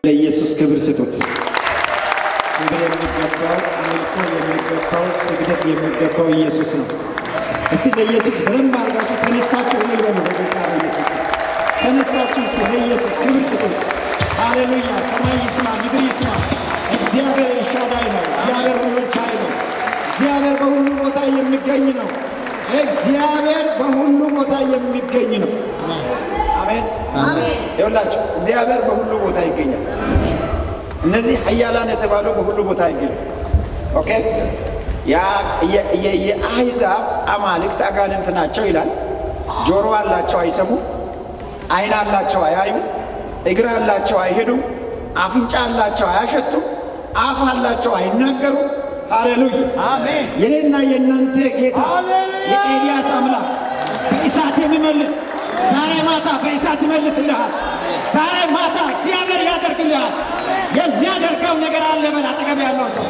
ለኢየሱስ ክብር ስጡት። ክብር የሚገባው አምልኮ የሚገባው ስግደት የሚገባው ኢየሱስ ነው። እስቲ ለኢየሱስ በደንብ አድርጋችሁ ተነስታችሁ እልል በሉ። በጌታ በኢየሱስ ተነስታችሁ እስቲ ለኢየሱስ ክብር ስጡት። ሃሌሉያ! ሰማይ ይስማ፣ ምድር ይስማ። እግዚአብሔር ኤልሻዳይ ነው። እግዚአብሔር ሁሉን ቻይ ነው። እግዚአብሔር በሁሉ ቦታ የሚገኝ ነው። እግዚአብሔር በሁሉ ቦታ የሚገኝ ነው። አሜን። ይኸውላችሁ እግዚአብሔር በሁሉ ቦታ ይገኛል። እነዚህ ኃያላን የተባሉ በሁሉ ቦታ ይገኛል። ኦኬ የአሕዛብ አማልክት አጋንንት ናቸው ይላል። ጆሮ አላቸው አይሰሙ፣ ዓይን አላቸው አያዩ፣ እግር አላቸው አይሄዱም፣ አፍንጫ አላቸው አያሸቱ፣ አፍ አላቸው አይናገሩ። ሃሌሉያ! የኔና የእናንተ ጌታ የኤልያስ አምላክ በእሳት የሚመልስ ዛሬ ማታ በእሳት ይመልስልሃል። ዛሬ ማታ እግዚአብሔር ያደርግልሃል። የሚያደርገው ነገር አለ። በል አጠገብ ያለው ሰው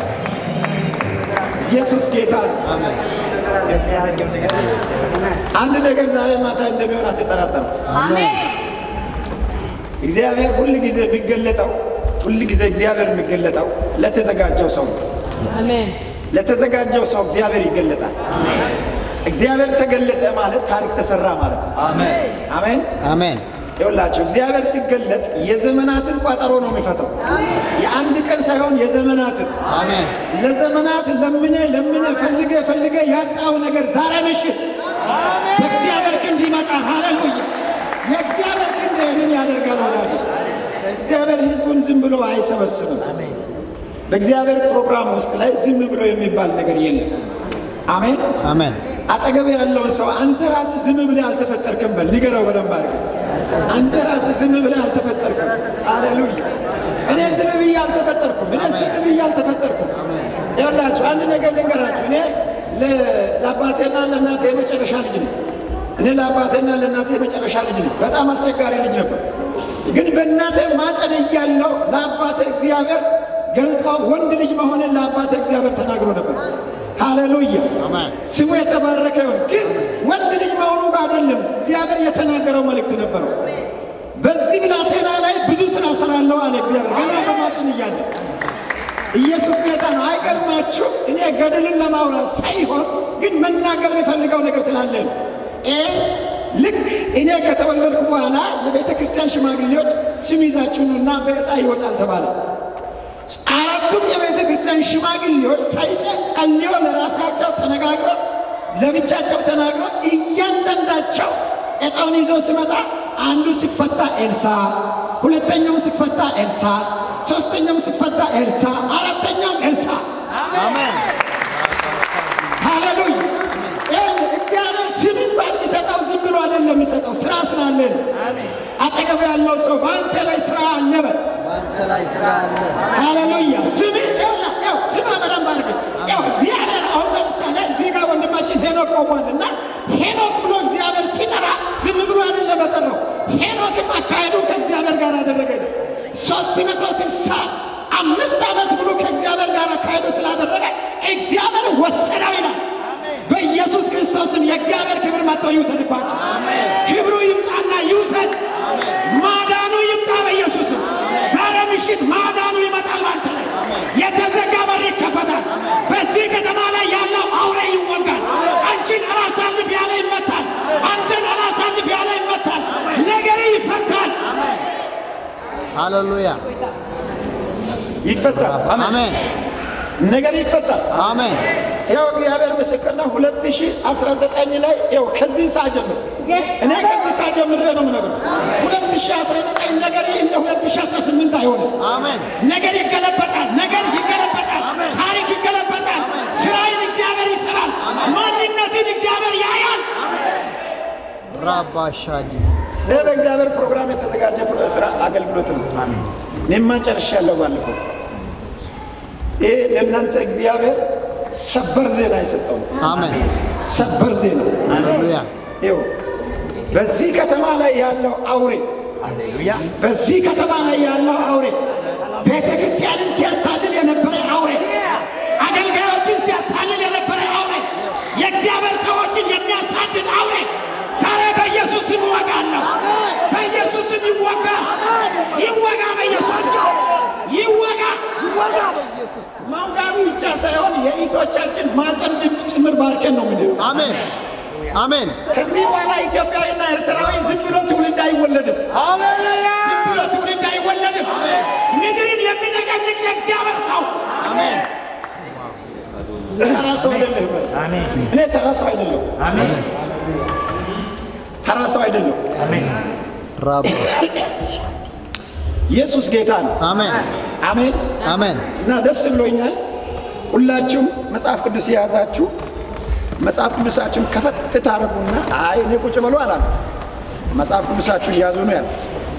ኢየሱስ ጌታ ነው። አንድ ነገር ዛሬ ማታ እንደሚሆን አትጠራጠሩ። እግዚአብሔር ሁል ጊዜ የሚገለጠው ሁል ጊዜ እግዚአብሔር የሚገለጠው ለተዘጋጀው ሰው ነው። ለተዘጋጀው ሰው እግዚአብሔር ይገለጣል። እግዚአብሔር ተገለጠ ማለት ታሪክ ተሰራ ማለት ነው። አሜን አሜን። ይኸውላችሁ እግዚአብሔር ሲገለጥ የዘመናትን ቋጠሮ ነው የሚፈታው። የአንድ ቀን ሳይሆን የዘመናትን አሜን። ለዘመናት ለምነ ለምነ ፈልገ ፈልገ ያጣው ነገር ዛሬ ምሽት በእግዚአብሔር ክንድ ይመጣል። ሃሌሉያ! የእግዚአብሔር ክንድ ይህንን ያደርጋል። ወዳጅ እግዚአብሔር ሕዝቡን ዝም ብሎ አይሰበስብም። በእግዚአብሔር ፕሮግራም ውስጥ ላይ ዝም ብሎ የሚባል ነገር የለም። አሜን። አሜን። አጠገብ ያለውን ሰው አንተ ራስህ ዝም ብለህ አልተፈጠርክም በል፣ ንገረው በደንብ አድርገህ። አንተ ራስህ ዝም ብለህ አልተፈጠርክም። ሃሌሉያ! እኔ ዝም ብዬ አልተፈጠርኩም። እኔ ዝም ብዬ አልተፈጠርኩም። ይኸውላችሁ አንድ ነገር ልንገራችሁ። እኔ ለአባቴና ለእናቴ የመጨረሻ ልጅ ነኝ። እኔ ለአባቴና ለእናቴ የመጨረሻ ልጅ ነኝ። በጣም አስቸጋሪ ልጅ ነበር። ግን በእናቴ ማፀን እያለሁ ለአባቴ እግዚአብሔር ገልጦ ወንድ ልጅ መሆንን ለአባቴ እግዚአብሔር ተናግሮ ነበር። ሃሌሉያ አሜን። ስሙ የተባረከ ይሁን። ግን ወንድ ልጅ መሆኑ ጋር አይደለም እግዚአብሔር የተናገረው መልእክት ነበረው። በዚህ ብላቴና ላይ ብዙ ስራ ሰራለሁ አለ እግዚአብሔር ገና በማፀን እያለ ኢየሱስ ጌታ ነው። አይገርማችሁ? እኔ ገድልን ለማውራት ሳይሆን ግን መናገር የሚፈልገው ነገር ስላለ ነው። ይሄ ልክ እኔ ከተወለድኩ በኋላ የቤተ ክርስቲያን ሽማግሌዎች ስም ይዛችሁ ኑና በዕጣ ይወጣል ተባለ። አራቱም የቤተ ክርስቲያን ሽማግሌዎች ሳይጸ- ጸልዮ ለራሳቸው ተነጋግረው ለብቻቸው ተናግረው እያንዳንዳቸው ዕጣውን ይዞ ሲመጣ አንዱ ሲፈታ ኤልሳ፣ ሁለተኛውም ሲፈታ ኤልሳ፣ ሶስተኛውም ሲፈታ ኤልሳ፣ አራተኛውም ኤልሳ። አሜን። ሃሌሉያ! ይኸውልህ እግዚአብሔር ስም እንኳን የሚሰጠው ዝም ብሎ አይደለም የሚሰጠው፣ ስራ ስላለ ነው። አጠገብ ያለው ሰው በአንተ ላይ ስራ አለ በል። በአንተ ላይ ስራ አለ። ሃሌሉያ! ስም ይኸውልህ፣ ይኸው ስም በደንብ አድርገህ ይኸው እግዚአብሔር አሁን ለምሳሌ እዚህ ጋር ወንድማችን ሄኖክ ቆሟል እና ሄኖክ ብሎ እግዚአብሔር ሲጠራ ዝም ብሎ አይደለም የጠራው። ሄኖክም አካሄዱ ከእግዚአብሔር ጋር አደረገ ነው። ሶስት መቶ ስልሳ አምስት ዓመት ሙሉ ከእግዚአብሔር ጋር አካሄዱ ስላደረገ እግዚአብሔር ወሰደው ይላል። በኢየሱስ ክርስቶስም የእግዚአብሔር ክብር መጥቶ ይውሰድባቸው። ክብሩ ይምጣና ይውሰድ። ማዳኑ ይምጣ በኢየሱስም። ዛሬ ምሽት ማዳኑ ይመጣል ባንተ ላይ። የተዘጋ በር ይከፈታል። በዚህ ከተማ ላይ ያለው አውሬ ይወጋል። አንቺን አላሳልፍ ያለ ይመታል። አንተን አላሳልፍ ያለ ይመታል። ነገር ይፈታል፣ ሃሌሉያ። ይፈታል፣ አሜን። ነገር ይፈታል። አሜን። ያው እግዚአብሔር ምስክር ነው። 2019 ላይ ያው ከዚህ ሰዓት ጀምሮ እኔ ከዚህ ሰዓት ጀምሬ ነው የምነግረው። 2019 ነገር እንደ 2018 አይሆንም። አሜን። ነገር ይገለበጣል። ነገር ይገለበጣል። ታሪክ ይገለበጣል። ስራዬን እግዚአብሔር ይሰራል። ማንነትን እግዚአብሔር ያያል። ራባሻዲ ይህ በእግዚአብሔር ፕሮግራም የተዘጋጀ ስራ አገልግሎት ነው። እኔማ ጨርሻለሁ ባለፈው። ይህ ለእናንተ እግዚአብሔር ሰበር ዜና የሰጠው ነው። አሜን። ሰበር ዜና ሃሌሉያ። ይኸው በዚህ ከተማ ላይ ያለው አውሬ በዚህ ከተማ ላይ ያለው አውሬ ቤተ ክርስቲያንን ሲያታልል የነበረ አውሬ፣ አገልጋዮችን ሲያታልል የነበረ አውሬ፣ የእግዚአብሔር ሰዎችን የሚያሳድድ አውሬ ዛሬ በኢየሱስ ስም እወጋለሁ። በኢየሱስ ስም ይወጋ፣ ይወጋ በኢየሱስ ስም እህቶቻችን ማፀን ጭምር ባርከን ነው ምንድነው። አሜን አሜን ከዚህ በኋላ ኢትዮጵያዊና ኤርትራዊ ዝም ብሎ ትውልድ አይወለድም። ዝም ብሎ ትውልድ አይወለድም። ምድርን የሚነቀንቅ የእግዚአብሔር ሰው አሜን ተራ ሰው አይደለህም። እኔ ተራ ሰው አይደለሁ። ተራ ሰው አይደለሁ። ራብ ኢየሱስ ጌታ ነው። አሜን አሜን። አሜን እና ደስ ብሎኛል። ሁላችሁም መጽሐፍ ቅዱስ የያዛችሁ መጽሐፍ ቅዱሳችሁን ከፈት ታረጉና አይ እኔ ቁጭ በሉ አላሉ። መጽሐፍ ቅዱሳችሁን ያዙ ነው ያሉት።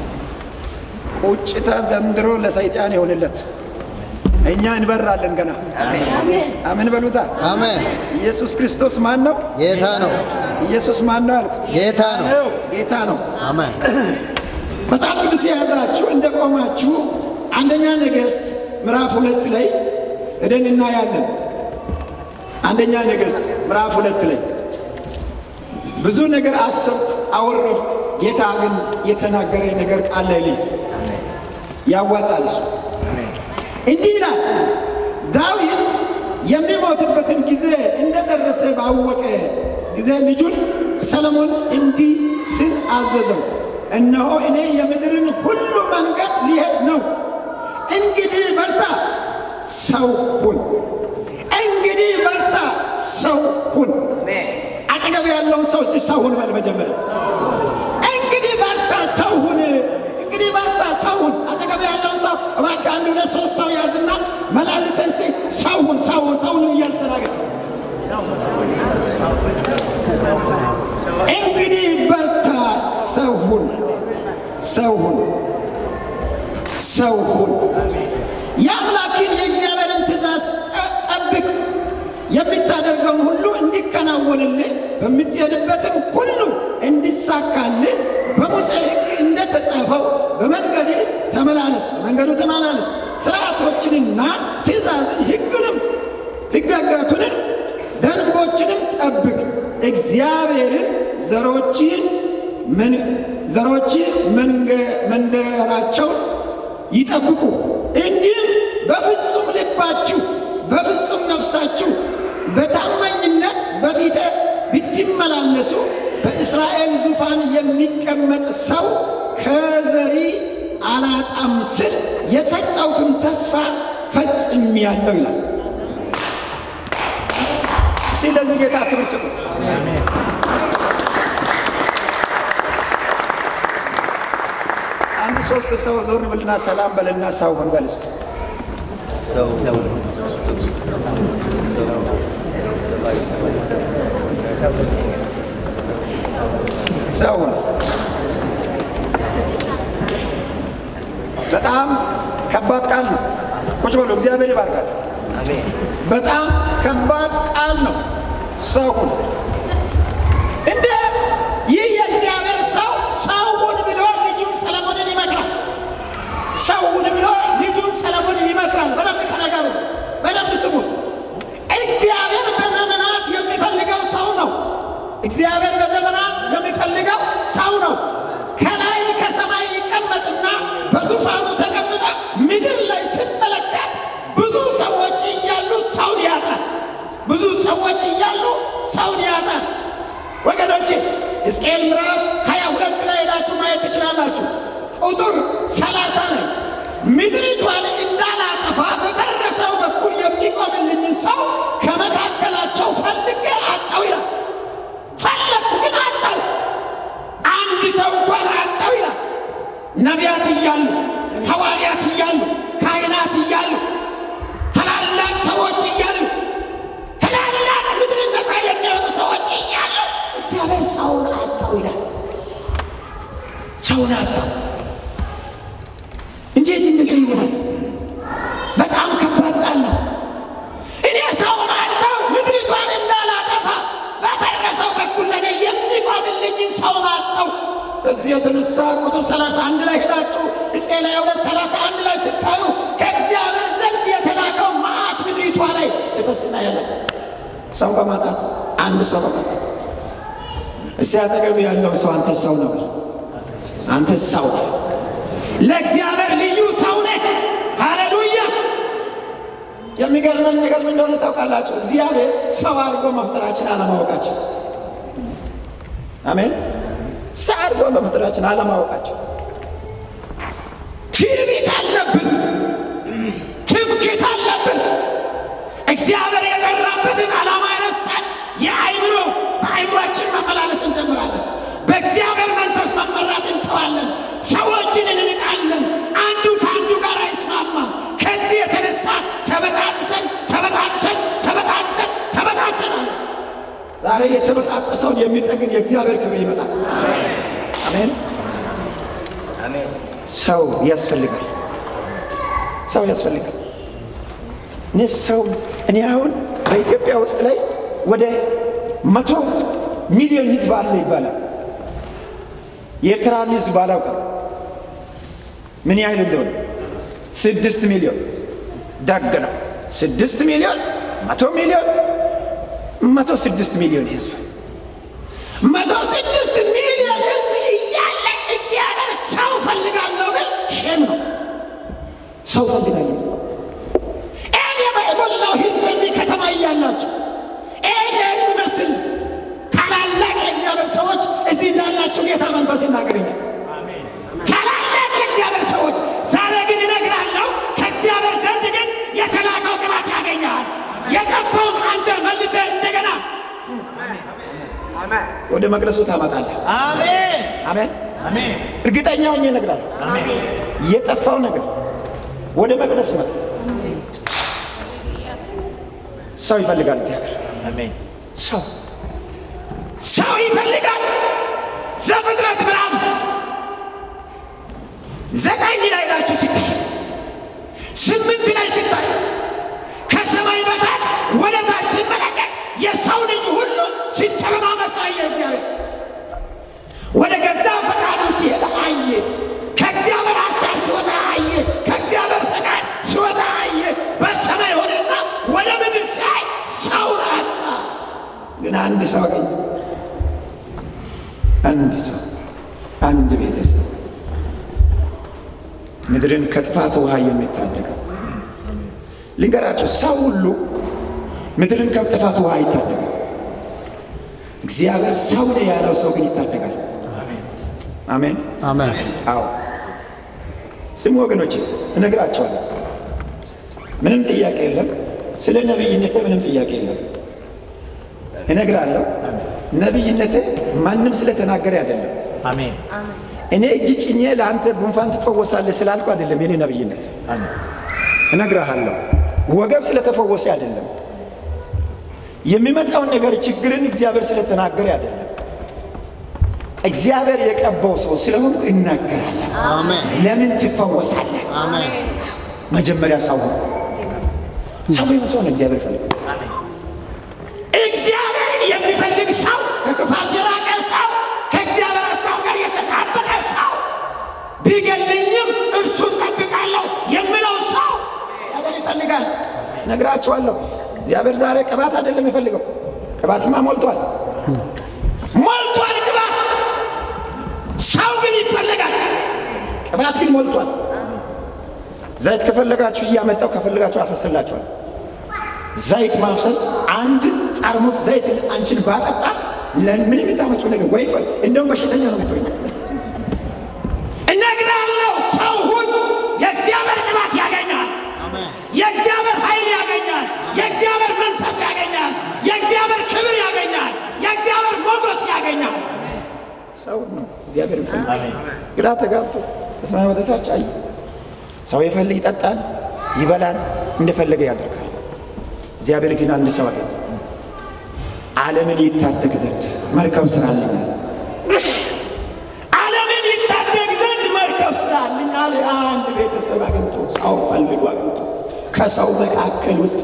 ቁጭታ ዘንድሮ ለሰይጣን ይሆንለት። እኛ እንበራለን ገና። አሜን በሉታ። አሜን ኢየሱስ ክርስቶስ ማን ነው? ጌታ ነው ኢየሱስ ማን ነው ያልኩት? ጌታ ነው ጌታ ነው። አሜን መጽሐፍ ቅዱስ የያዛችሁ እንደ ቆማችሁ አንደኛ ነገሥት ምዕራፍ ሁለት ላይ ሄደን እናያለን። አንደኛ ነገሥት ምዕራፍ ሁለት ላይ ብዙ ነገር አሰብኩ፣ አወረድኩ። ጌታ ግን የተናገረ ነገር ቃል ላይ ሌት ያዋጣል። እሱ እንዲህ ይላል። ዳዊት የሚሞትበትን ጊዜ እንደደረሰ ባወቀ ጊዜ ልጁን ሰለሞን እንዲህ ሲል አዘዘው፣ እነሆ እኔ የምድርን ሁሉ መንገድ ሊሄድ ነው። እንግዲህ በርታ፣ ሰው ሁን። እንግዲህ በርታ፣ ሰው ሁን። አጠገብ ያለውን ሰው እስቲ ሰው ሁን በል መጀመሪያ። እንግዲህ በርታ፣ ሰው ሁን። እንግዲህ በርታ፣ ሰው ሁን። አጠገብ ያለውን ሰው እባክህ አንድ ሁለት ሶስት ሰው ያዝና መላልሰህ እስቲ ሰው ሁን፣ ሰው ሁን፣ ሰው ሁን እያልክ ተናገር። እንግዲህ በርታ፣ ሰው ሁን፣ ሰው ሁን፣ ሰው ሁን። የአምላክን የእግዚአብሔርን ትእዛዝ ጠ- ጠብቅ፣ የምታደርገውን ሁሉ እንዲከናወንልህ በምትሄድበትም ሁሉ እንዲሳካልህ በሙሴ ሕግ እንደተጻፈው በመንገድ ተመላለስ፣ በመንገዱ ተመላለስ። ስርዓቶችንና ትእዛዝን ሕግንም ሕግጋቱንን ደንቦችንም ጠብቅ። እግዚአብሔርን ዘሮችን ምን ዘሮች መንገ- መንደራቸውን ይጠብቁ። እንዲህም በፍጹም ልባችሁ በፍጹም ነፍሳችሁ በታማኝነት በፊቴ ብትመላለሱ በእስራኤል ዙፋን የሚቀመጥ ሰው ከዘሪ አላጣም ስል የሰጠሁትን ተስፋ ፈጽሜያለሁ ይላል። ስለዚህ ጌታ ክብር ስጡት። አንድ ሶስት ሰው ዞር ብልና ሰላም በልና ሰው ሁን በል እስቲ። ሰው ሁን። በጣም ከባድ ቃል ነው። ቁጭ በሉ። እግዚአብሔር ይባርካል። በጣም ከባድ ቃል ነው። ሰው ሁን። እንዴት ይህ የእግዚአብሔር ሰው ሰው ሁን ብሎ ልጁን ሰለሞንን ይመክራል። ሰው ሁን ብሎ ልጁን ሰለሞንን ይመክራል። በደንብ ከነገሩ በደንብ ስሙት። እግዚአብሔር በዘመናት የሚፈልገው ሰው ነው። እግዚአብሔር በዘመናት የሚፈልገው ሰው ነው። ከላይ ከሰማይ ይቀመጥና በዙፋኑ ተቀምጠ ምድር ላይ ስመለከት ብዙ ሰዎች እያሉ ሰውን ያጣል። ብዙ ሰዎች እያሉ ሰውን ያጣል። ወገኖቼ ሕዝቅኤል ምዕራፍ ሀያ ሁለት ላይ ሄዳችሁ ማየት ትችላላችሁ። ቁጥር ሰላሳ ላይ ምድሪቷን እንዳላጠፋ በፈረሰው በኩል የሚቆምልኝን ሰው ከመካከላቸው ፈልጌ አጣው ይላል። ፈለግኩ ግን አጣው። አንድ ሰው እንኳን አጣው ይላል። ነቢያት እያሉ ሐዋርያት እያሉ ካህናት እያሉ ታላላቅ ሰዎች እያሉ ታላላቅ ምድርን ነፃ የሚያወጡ ሰዎች እያሉ እግዚአብሔር ሰውን አጣው ይላል። ሰውን አጣው። እንዴት እንደዚህ ይሆናል? በጣም ከባድ ቃል ነው። እኔ ሰውን አጣው ምድሪቷን እንዳላጠፋ በፈረሰው በኩል ለእኔ የሚቆምልኝን ሰውን አጣው። በዚህ የተነሳ ቁጥር 31 ላይ ሄዳችሁ ሕዝቅኤል 22 31 ላይ ስታዩ ከእግዚአብሔር ዘንድ የተላከው መዓት ምድሪቷ ላይ ሲፈስና ያለ ሰው በማጣት አንድ ሰው በማጣት እስቲ አጠገብ ያለው ሰው አንተ ሰው ነው፣ አንተ ሰው ነህ። ለእግዚአብሔር ልዩ ሰው ነህ። ሃሌሉያ! የሚገርመን ነገር ምን እንደሆነ ታውቃላችሁ? እግዚአብሔር ሰው አድርጎ መፍጠራችን አለማወቃችን። አሜን። ሰው አድርጎ መፍጠራችን አለማወቃችን። ትዕቢት አለብን፣ ትምክት አለብን። እግዚአብሔር የጠራበትን ዓላማ ረስተን የአይምሮ በአይምሯችን መመላለስ እንጀምራለን። በእግዚአብሔር መንፈስ መመራት እንተዋለን። ሰዎችን እንንቃለን። አንዱ ከአንዱ ጋር አይስማማም። ከዚህ የተነሳ ተበጣጥሰን ተበጣጥሰን ተበጣጥሰን ተበጣጥሰናል። ዛሬ የተበጣጠሰውን የሚጠግን የእግዚአብሔር ክብር ይመጣል። አሜን። ሰው ያስፈልጋል። ሰው ያስፈልጋል። እኔ ሰው እኔ አሁን በኢትዮጵያ ውስጥ ላይ ወደ መቶ ሚሊዮን ሕዝብ አለ ይባላል። የኤርትራን ሕዝብ አላውቅም ምን ያህል እንደሆነ ስድስት ሚሊዮን ደግ ነው። ስድስት ሚሊዮን መቶ ሚሊዮን መቶ ስድስት ሚሊዮን ሕዝብ መቶ ስድስት ሚሊዮን ሕዝብ እያለ እግዚአብሔር ሰው ፈልጋለሁ ግን ሼም ነው። ሰው ፈልጋለሁ እኔ የሞላው ሕዝብ እዚህ ከተማ እያላችሁ እኔ የሚመስል ታላላቅ የእግዚአብሔር ሰዎች እዚህ እንዳላችሁ ጌታ መንፈስ ይናገረኛል። ታላላቅ የእግዚአብሔር ሰዎች ዛሬ ግን እነግራለሁ፣ ከእግዚአብሔር ዘንድ ግን የተላከው ቅባት ያገኘሃል። የጠፋውን አንተ መልሰህ እንደገና ወደ መቅደሱ ታመጣለህ። አሜን አሜን። አሜን እርግጠኛ ሆኜ እነግራለሁ፣ አሜን የጠፋው ነገር ወደ መቅደስ መጣ። ሰው ይፈልጋል እግዚአብሔር አሜን ሰው ሰው ይፈልጋል። ዘፍጥረት ምዕራፍ ዘጠኝ ላይ ናችሁ ሲታይ ስምንት ላይ ሲታይ ከሰማይ በታች ወደ ታች ሲመለከት የሰው ልጅ ሁሉ ሲተረማመስ አየ። እግዚአብሔር ወደ ገዛ ፈቃዱ ሲሄድ አየ። ከእግዚአብሔር ሀሳብ ሲወጣ አየ። ከእግዚአብሔር ፈቃድ ሲወጣ አየ። በሰማይ ሆነና ወደ ምድር ሲያይ ሰውን አጣ። ግን አንድ ሰው አገኘ። አንድ ሰው፣ አንድ ቤተሰብ ምድርን ከጥፋት ውሃ የሚታደገው ልንገራቸው፣ ሰው ሁሉ ምድርን ከጥፋት ውሃ አይታደግም። እግዚአብሔር ሰው ነው ያለው ሰው ግን ይታደጋል። አሜን። አሜን። አዎ ስሙ ወገኖች፣ እነግራቸዋለሁ። ምንም ጥያቄ የለም። ስለ ነቢይነቴ ምንም ጥያቄ የለም። እነግራለሁ። ነቢይነቴ ማንም ስለተናገረ አይደለም። አሜን እኔ እጅ ጭኜ ለአንተ ጉንፋን ትፈወሳለህ ስላልኩ አይደለም። የኔ ነቢይነት አሜን እነግርሃለሁ። ወገብ ስለተፈወሰ አይደለም። የሚመጣውን ነገር ችግርን እግዚአብሔር ስለተናገረ አይደለም። እግዚአብሔር የቀባው ሰው ስለሆንኩ እናገራለሁ። አሜን። ለምን ትፈወሳለህ? አሜን። መጀመሪያ ሰው ሁን። ሰው ቢሆን ሰው ነው እግዚአብሔር ይፈልጋል። እግዚአብሔርን የሚፈልግ ሰው፣ ከክፋት የራቀ ሰው፣ ከእግዚአብሔር ሀሳብ ጋር የተጣበቀ ሰው፣ ቢገልኝም እርሱን ጠብቃለሁ የምለው ሰው እግዚአብሔር ይፈልጋል። ነግራችኋለሁ። እግዚአብሔር ዛሬ ቅባት አይደለም የሚፈልገው። ቅባትማ ሞልቷል፣ ሞልቷል ቅባት። ሰው ግን ይፈልጋል። ቅባት ግን ሞልቷል። ዘይት ከፈለጋችሁ እያመጣው ከፈለጋችሁ አፈስላችኋል። ዘይት ማፍሰስ አንድ ጠርሙስ ዘይት አንቺን ባጠጣ ለምን የምታመጪው ነገር ወይ ፈ- እንደውም በሽተኛ ነው የምትሆኝ። እነግርሃለሁ፣ ሰው ሁን። የእግዚአብሔር ቅባት ያገኛል። አሜን። የእግዚአብሔር ኃይል ያገኛል። የእግዚአብሔር መንፈስ ያገኛል። የእግዚአብሔር ክብር ያገኛል። የእግዚአብሔር ሞገስ ያገኛል። ሰው ነው እግዚአብሔር ይፈልጋል። አሜን ግራ ተጋብቶ ከሰማይ ወደ ታች አየ። ሰው የፈልግ ይጠጣል፣ ይበላል፣ እንደፈለገ ያደርጋል። እግዚአብሔር ግን አንድ ሰው አገኘ። ዓለምን ይታደግ ዘንድ መርከብ ስራልኛል። ዓለምን ይታደግ ዘንድ መርከብ ስራልኛል። አንድ ቤተሰብ አግኝቶ ሰው ፈልጎ አግኝቶ ከሰው መካከል ውስጥ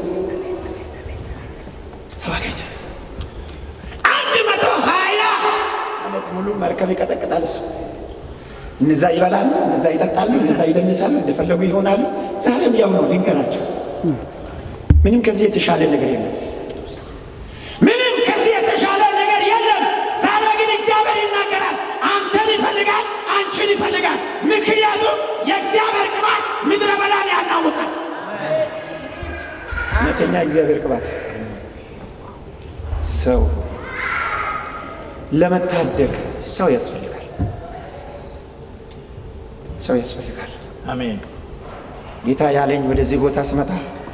ሰው አገኘ። አንድ መቶ ሀያ ዓመት ሙሉ መርከብ ይቀጠቅጣል እሱ እነዛ ይበላሉ፣ እነዛ ይጠጣሉ፣ እነዛ ይደንሳሉ፣ እንደፈለጉ ይሆናሉ። ዛሬም ያው ነው። ልንገራቸው፣ ምንም ከዚህ የተሻለ ነገር የለም። ምንም ከዚህ የተሻለ ነገር የለም። ዛሬ ግን እግዚአብሔር ይናገራል። አንተን ይፈልጋል፣ አንቺን ይፈልጋል። ምክንያቱም የእግዚአብሔር ቅባት ምድረ በዳን ያናውጣል። ሁለተኛ እግዚአብሔር ቅባት ሰው ለመታደግ ሰው ያስፈልጋል። ሰው ያስፈልጋል። አሜን ጌታ ያለኝ ወደዚህ ቦታ ስመጣ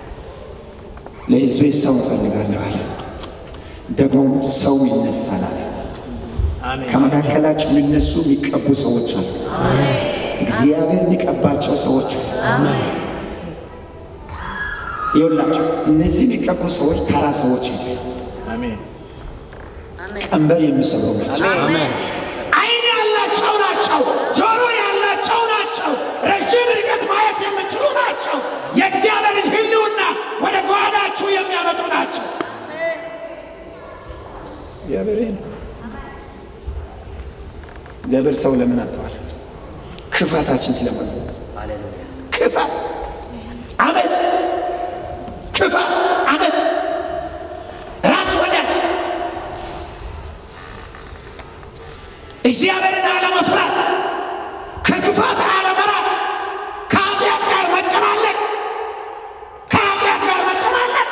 ለሕዝቤ ሰው እፈልጋለሁ አለ። ደግሞም ሰው ይነሳል አለ። አሜን ከመካከላቸው ሊነሱ የሚቀቡ ሰዎች አሉ። እግዚአብሔር የሚቀባቸው ሰዎች አሉ። ይኸውላቸው እነዚህ የሚቀቡ ሰዎች ተራ ሰዎች አይደሉም። አሜን ቀንበር የሚሰብሩ ናቸው። አሜን ዓይን ያላቸው ናቸው። ጆሮ ያላቸው ናቸው። ረዥም ርቀት ማየት የሚችሉ ናቸው። የእግዚአብሔርን ሕልውና ወደ ጓዳችሁ የሚያመጡ ናቸው። እግዚአብሔር ይሄ ነው። እግዚአብሔር ሰው ለምን አጥተዋል? ክፋታችን ስለሆነ ክፋት፣ አመፅ፣ ክፋት፣ አመፅ፣ ራስ ወዳድ እግዚአብሔርን አለመፍራት፣ ከክፋት አለመራቅ፣ ከኃጢአት ጋር መጨማለቅ፣ ከኃጢአት ጋር መጨማለቅ።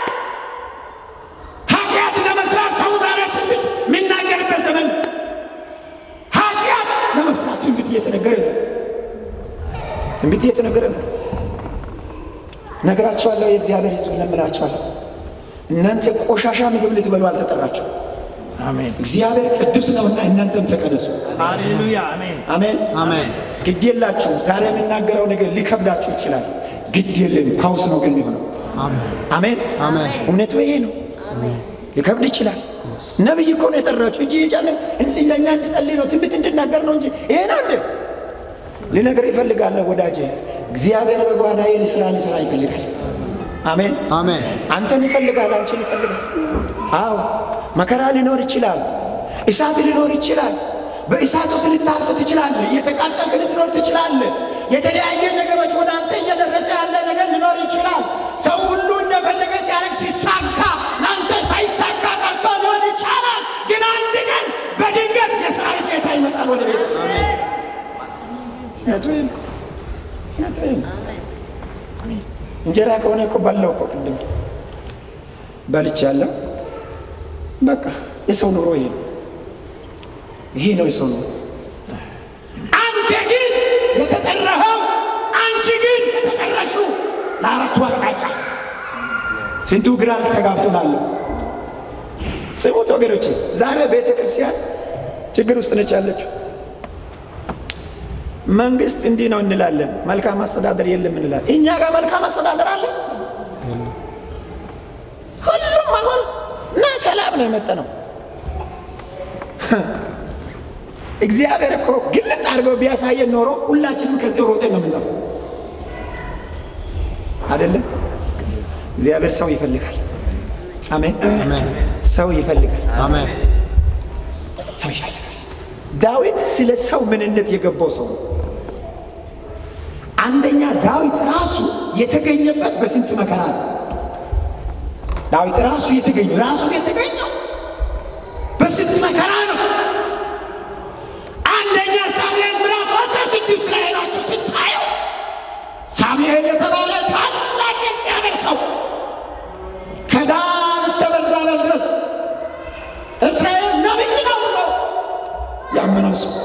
ኃጢአት ለመስራት ሰው ዛሬ ትንቢት የሚናገርበት ዘመን ነው። ኃጢአት ለመስራት ትንቢት እየተነገረ ነው። ትንቢት እየተነገረ ነው። ነገራቸዋለሁ። የእግዚአብሔር ሕዝብ ለምላቸዋለሁ። እናንተ ቆሻሻ ምግብ ልትበሉ አልተጠራችሁ። አሜን እግዚአብሔር ቅዱስ ነውና እናንተም ተቀደሱ። ሃሌሉያ አሜን አሜን አሜን ግድ የላችሁ። ዛሬ የምናገረው ነገር ሊከብዳችሁ ይችላል። ግድ የለም። ፓውስ ነው ግን የሚሆነው። አሜን አሜን አሜን እውነቱ ይሄ ነው። ሊከብድ ይችላል። ነቢይ እኮ ነው የጠራችሁ እጅ የጫነ ለእኛ እንድጸልይ ነው ትንቢት እንድናገር ነው እንጂ ይሄን አንድ ልነግር ይፈልጋለሁ ወዳጄ። እግዚአብሔር በጓዳዬ ልስራ ልስራ ይፈልጋል። አሜን አሜን አንተን ይፈልጋል፣ አንቺን ይፈልጋል። አዎ መከራ ሊኖር ይችላል፣ እሳት ሊኖር ይችላል። በእሳት ውስጥ ልታልፍ ትችላለህ። እየተቃጠልክ ልትኖር ትችላለህ። የተለያየ ነገሮች ወደ አንተ እየደረሰ ያለ ነገር ሊኖር ይችላል። ሰው ሁሉ እንደፈለገ ሲያደርግ ሲሳካ ለአንተ ሳይሳካ ቀርቶ ሊሆን ይቻላል። ግን አንድ ቀን በድንገት የሰራዊት ጌታ ይመጣል ወደ ቤት። እውነቱን እውነቱን እንጀራ ከሆነ እኮ በላው እኮ ቅድም በልቻለሁ። በቃ የሰው ኑሮ ይሄ ነው። ይሄ ነው የሰው ኑሮ። አንተ ግን የተጠራኸው፣ አንቺ ግን የተጠራሽው ለአራቱ አቅጣጫ። ስንቱ ግራ ተጋብቶናል። ስሙት ወገኖቼ፣ ዛሬ ቤተ ክርስቲያን ችግር ውስጥ ነች ያለችው። መንግስት እንዲህ ነው እንላለን፣ መልካም አስተዳደር የለም እንላለን። እኛ ጋር መልካም አስተዳደር አለ። ሁሉም አሁን እና ሰላም ነው የመጣ ነው። እግዚአብሔር እኮ ግልጥ አድርገው ቢያሳየን ኖሮ ሁላችንም ከዚህ ሮጤ ነው የምንጠው አይደለም። እግዚአብሔር ሰው ይፈልጋል። አሜን። አሜን ሰው ይፈልጋል። አሜን ሰው ይፈልጋል። ዳዊት ስለ ሰው ምንነት የገባው ሰው ነው። አንደኛ ዳዊት ራሱ የተገኘበት በስንት መከራ ነው። ዳዊት ራሱ የተገኘው ራሱ የተገኘው በስንት መከራ ነው። አንደኛ ሳሙኤል ምዕራፍ አስራ ስድስት ላይ ናችሁ ስታየው ሳሙኤል የተባለ ታላቅ የእግዚአብሔር ሰው ከዳን እስከ ቤርሳቤህ ድረስ እስራኤል ነቢይ ነው ብሎ ያመነው ሰው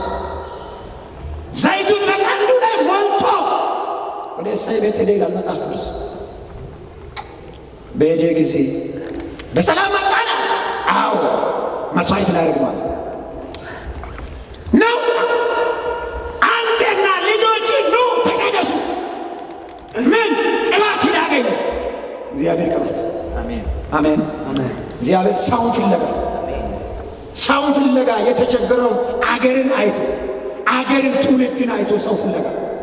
ዘይቱን በቀንዱ ላይ ሞልቶ ወደ እሴይ ቤት ሄደ ይላል መጽሐፍ ቅዱስ። በሄደ ጊዜ በሰላም መጣና፣ አዎ መስዋዕት ላደርግ ነው አለ። ነው አንተና ልጆች ኑ ተቀደሱ። ምን ቅባት ይላገኝ እግዚአብሔር ቅባት አሜን አሜን። እግዚአብሔር ሰውን ፍለጋ ሰውን ፍለጋ የተቸገረውን አገርን አይቶ አገርን ትውልድን አይቶ ሰው ፍለጋ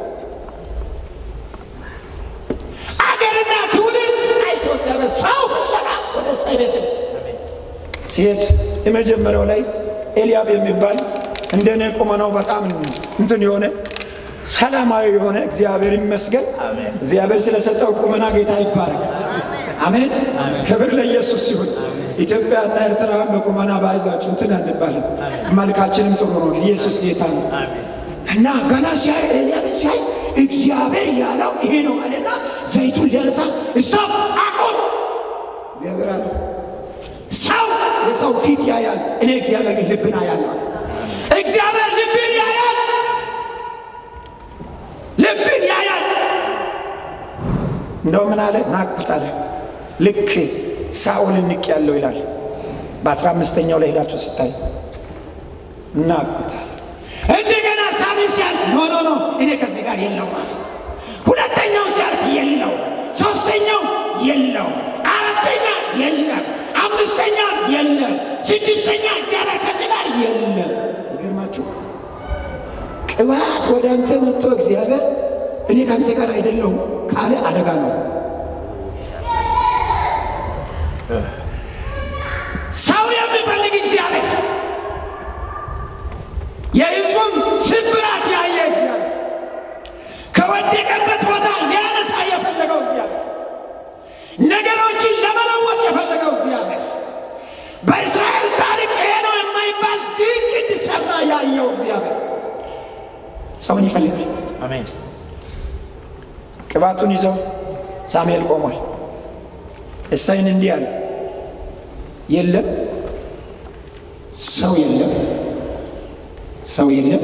አገርና ትውልድ አይቶ እግዚአብሔር ሰው ፍለጋ ወደ እሴይ ቤት ሄደ። ሴት የመጀመሪያው ላይ ኤልያብ የሚባል እንደኔ ቁመናው በጣም እንትን የሆነ ሰላማዊ የሆነ እግዚአብሔር ይመስገን። አሜን። እግዚአብሔር ስለሰጠው ቁመና ጌታ ይባረክ። አሜን። ክብር ለኢየሱስ ሲሆን ኢትዮጵያና ኤርትራ በቁመና ባይዛችሁ እንትን አንባልም። መልካችንም ጥሩ ነው። ኢየሱስ ጌታ ነው። አሜን እና ገና ሲያይ ኤልያብ ሲያይ እግዚአብሔር ያለው ይሄ ነው አለና ዘይቱን ሊያነሳ ስቶፕ አቁም ሰው ፊት ያያል፣ እኔ እግዚአብሔር ግን ልብን አያለሁ። እግዚአብሔር ልብን ያያል፣ ልብን ያያል። እንደው ምን አለ ናቅሁት አለ ልክ ሳኦልን ንቅ ያለው ይላል። በአስራ አምስተኛው ላይ ሄዳችሁ ስታይ ናቅሁት አለ። እንደገና ሳሚ ሲያልፍ ኖ ኖ ኖ እኔ ከዚህ ጋር የለው አለ። ሁለተኛው ሲያልፍ የለው፣ ሶስተኛው የለው፣ አራተኛ የለም፣ አምስተኛ የለም፣ ስድስተኛ እግዚአብሔር ከዚህ ጋር የለም። ይገርማችሁ ቅባት ወደ አንተ መጥቶ እግዚአብሔር እኔ ከአንተ ጋር አይደለሁም ካለ አደጋ ነው። ሰው የሚፈልግ እግዚአብሔር የሕዝቡን ስብራት ያየ እግዚአብሔር ከወደቀበት ቦታ ሊያነሳ የፈለገው እግዚአብሔር ነገሮችን ለመለወጥ የፈለገው እግዚአብሔር በእስራኤል ታሪክ ይሄ ነው የማይባል ድንቅ እንዲሰራ ያየው እግዚአብሔር ሰውን ይፈልጋል። አሜን። ቅባቱን ይዘው ሳሙኤል ቆሟል። እሳይን እንዲህ አለ፣ የለም ሰው የለም ሰው የለም።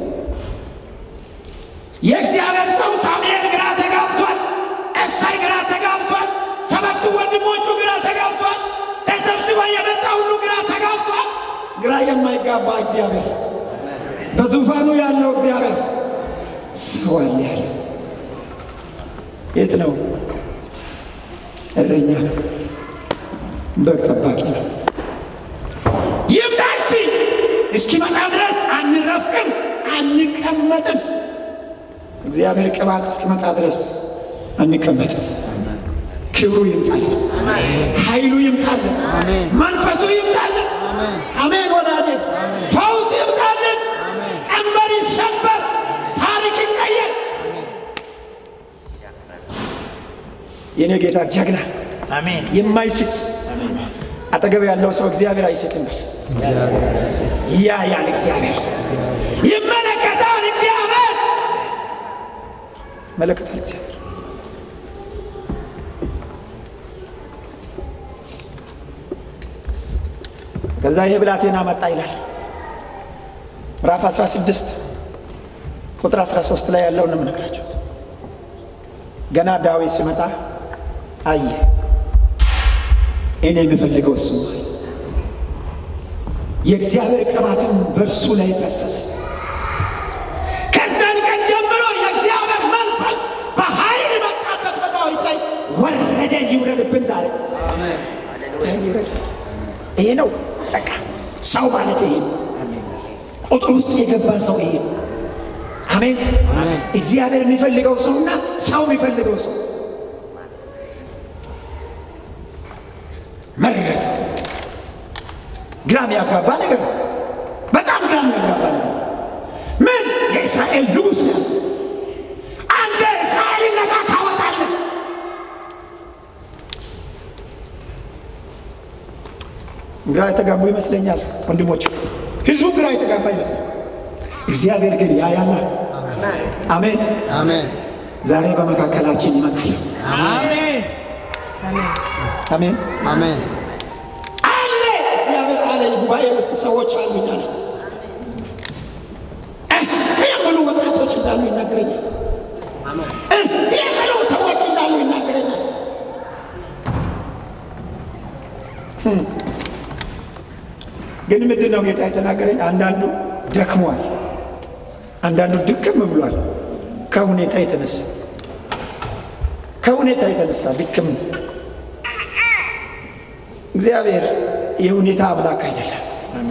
የእግዚአብሔር ሰው ሳሙኤል ግራ ተጋብቷል። እሳይ ግራ ተጋብቷል። ሰባቱ ወንድሞቹ ግራ ተጋብቷል። ተሰብስበው የመጣ ሁሉ ግራ ተጋብቷል። ግራ የማይጋባ እግዚአብሔር በዙፋኑ ያለው እግዚአብሔር ሰው አለ ያለ የት ነው? እረኛ ነው፣ በግ ጠባቂ ነው። ይምጣ እስቲ እስኪመጣ ድረስ አንረፍቅም፣ አንቀመጥም። እግዚአብሔር ቅባት እስኪመጣ ድረስ አንቀመጥም። ክብሩ ይምጣልን፣ ኃይሉ ይምጣልን፣ መንፈሱ ይምጣልን። አሜን ወዳጄ፣ ፈውስ ይምጣልን፣ ቀንበር ይሰበር፣ ታሪክ ይቀየር። የኔ ጌታ ጀግና አሜን። የማይስት አጠገብ ያለው ሰው እግዚአብሔር አይስትም በል። ያያል እግዚአብሔር፣ ይመለከታል እግዚአብሔር፣ ይመለከታል እግዚአብሔር። ከዛ ይሄ ብላቴና መጣ ይላል ምዕራፍ 16 ቁጥር 13 ላይ ያለውን ነው የምነግራቸው። ገና ዳዊት ሲመጣ አየ፣ እኔ የምፈልገው እሱ ነው። የእግዚአብሔር ቅባትን በእርሱ ላይ ፈሰሰ። ከዛን ቀን ጀምሮ የእግዚአብሔር መንፈስ በኃይል መጣበት በዳዊት ላይ ወረደ። ይውረድብን ዛሬ ይውረድ። ይሄ ነው በቃ ሰው ማለት ይሄ ነው። ቁጥር ውስጥ የገባ ሰው ይሄ ነው። አሜን። እግዚአብሔር የሚፈልገው ሰውና ሰው የሚፈልገው ሰው መረጠ። ግራም ያጋባ ነገር ነው። በጣም ግራም ያጋባ ነገር ነው። ምን የእስራኤል ንጉሥ ነው ያለው። አንተ እስራኤልን ነፃ ታወጣለህ። ግራ የተጋቡ ይመስለኛል ወንድሞች፣ ህዝቡ ግራ የተጋባ ይመስላል። እግዚአብሔር ግን ያያላ። አሜን። አሜን። ዛሬ በመካከላችን ይመጣል። አሜን። አሜን አሜን። አለ እግዚአብሔር አለ። ጉባኤ ውስጥ ሰዎች አሉኝ አለ የሚሉ ወጣቶች እንዳሉ ይናገረኛል። የሚሉ ሰዎች እንዳሉ ይናገረኛል። ህም። ግን ምንድን ነው ጌታ የተናገረኝ? አንዳንዱ ደክሟል፣ አንዳንዱ ድክም ብሏል። ከሁኔታ የተነሳ ከሁኔታ የተነሳ ድክም እግዚአብሔር የሁኔታ አምላክ አይደለም።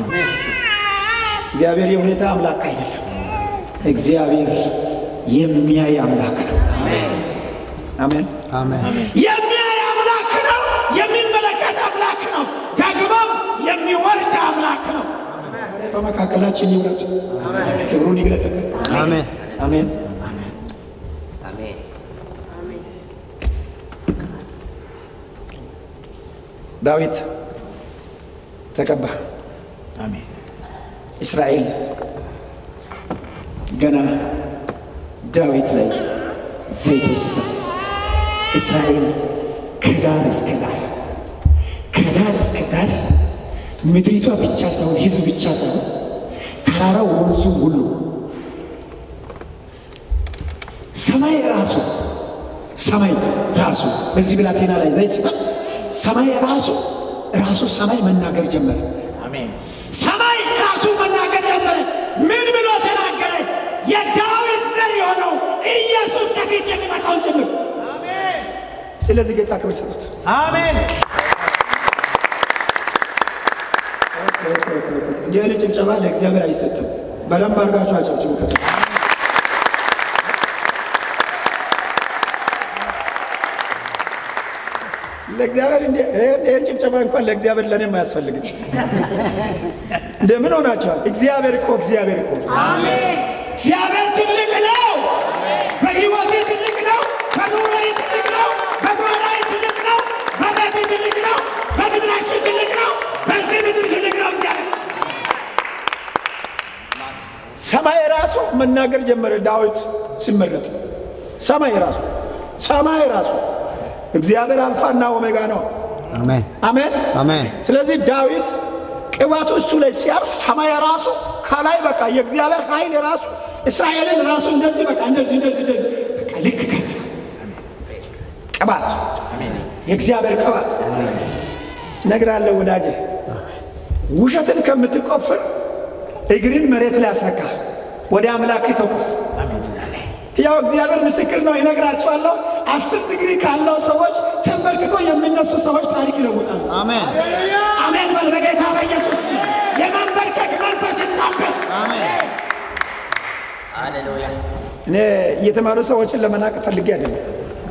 እግዚአብሔር የሁኔታ አምላክ አይደለም። እግዚአብሔር የሚያይ አምላክ ነው። አሜን። አሜን። የሚያይ አምላክ ነው። የሚመለከት አምላክ ነው። ደግሞም የሚወርድ አምላክ ነው። በመካከላችን ይውረድ፣ ክብሩን ይግለጥልን። አሜን። አሜን። ዳዊት ተቀባ። አሜን። እስራኤል ገና ዳዊት ላይ ዘይቱ ሲፈስ እስራኤል ከዳር እስከ ዳር ከዳር እስከ ዳር ምድሪቷ ብቻ ሳይሆን ህዝብ ብቻ ሳይሆን ተራራው፣ ወንዙ ሁሉ ሰማይ ራሱ ሰማይ ራሱ በዚህ ብላቴና ላይ ዘይት ሲፈስ ሰማይ ራሱ ራሱ ሰማይ መናገር ጀመረ። አሜን። ሰማይ ራሱ መናገር ጀመረ። ምን ብሎ ተናገረ? የዳዊት ዘር የሆነው ኢየሱስ ከፊት የሚመጣውን ጭምር። ስለዚህ ጌታ ክብር ስጡት። አሜን። እንዲህ አይነት ጭብጨባ ለእግዚአብሔር አይሰጥም። በደንብ አድርጋችሁ አጨብጭቡ። ከተ ለእግዚአብሔር እንዲ ይህን ጭብጨባ እንኳን ለእግዚአብሔር ለእኔም አያስፈልግም። እንደምን ሆናችኋል? እግዚአብሔር እኮ እግዚአብሔር እኮ እግዚአብሔር ትልቅ ነው። በሕይወቴ ትልቅ ነው። በኑሮዬ ትልቅ ነው። በጓዳዬ ትልቅ ነው። በቤቴ ትልቅ ነው። በምድራችን ትልቅ ነው። በዚህ ምድር ትልቅ ነው እግዚአብሔር። ሰማይ ራሱ መናገር ጀመረ። ዳዊት ሲመረጥ ሰማይ ራሱ ሰማይ ራሱ እግዚአብሔር አልፋና ኦሜጋ ነው። አሜን አሜን አሜን ስለዚህ ዳዊት ቅባቱ እሱ ላይ ሲያርፍ ሰማይ ራሱ ከላይ በቃ የእግዚአብሔር ኃይል ራሱ እስራኤልን ራሱ እንደዚህ በቃ እንደዚህ እንደዚህ እንደዚህ በቃ ልክ ከት ቅባት የእግዚአብሔር ቅባት እነግርሃለሁ ወዳጄ፣ ውሸትን ከምትቆፍር እግርን መሬት ላይ አስነካ፣ ወደ አምላክ ተኩስ። ያው እግዚአብሔር ምስክር ነው። ይነግራቸዋለሁ። አስር ዲግሪ ካለው ሰዎች ተንበርክኮ የሚነሱ ሰዎች ታሪክ ይለውጣሉ። አሜን አሜን በል በጌታ በኢየሱስ ስም። የመንበርከክ መንፈስ ይታበል። አሜን እኔ የተማሩ ሰዎችን ለመናቅ ፈልጌ አይደለም፣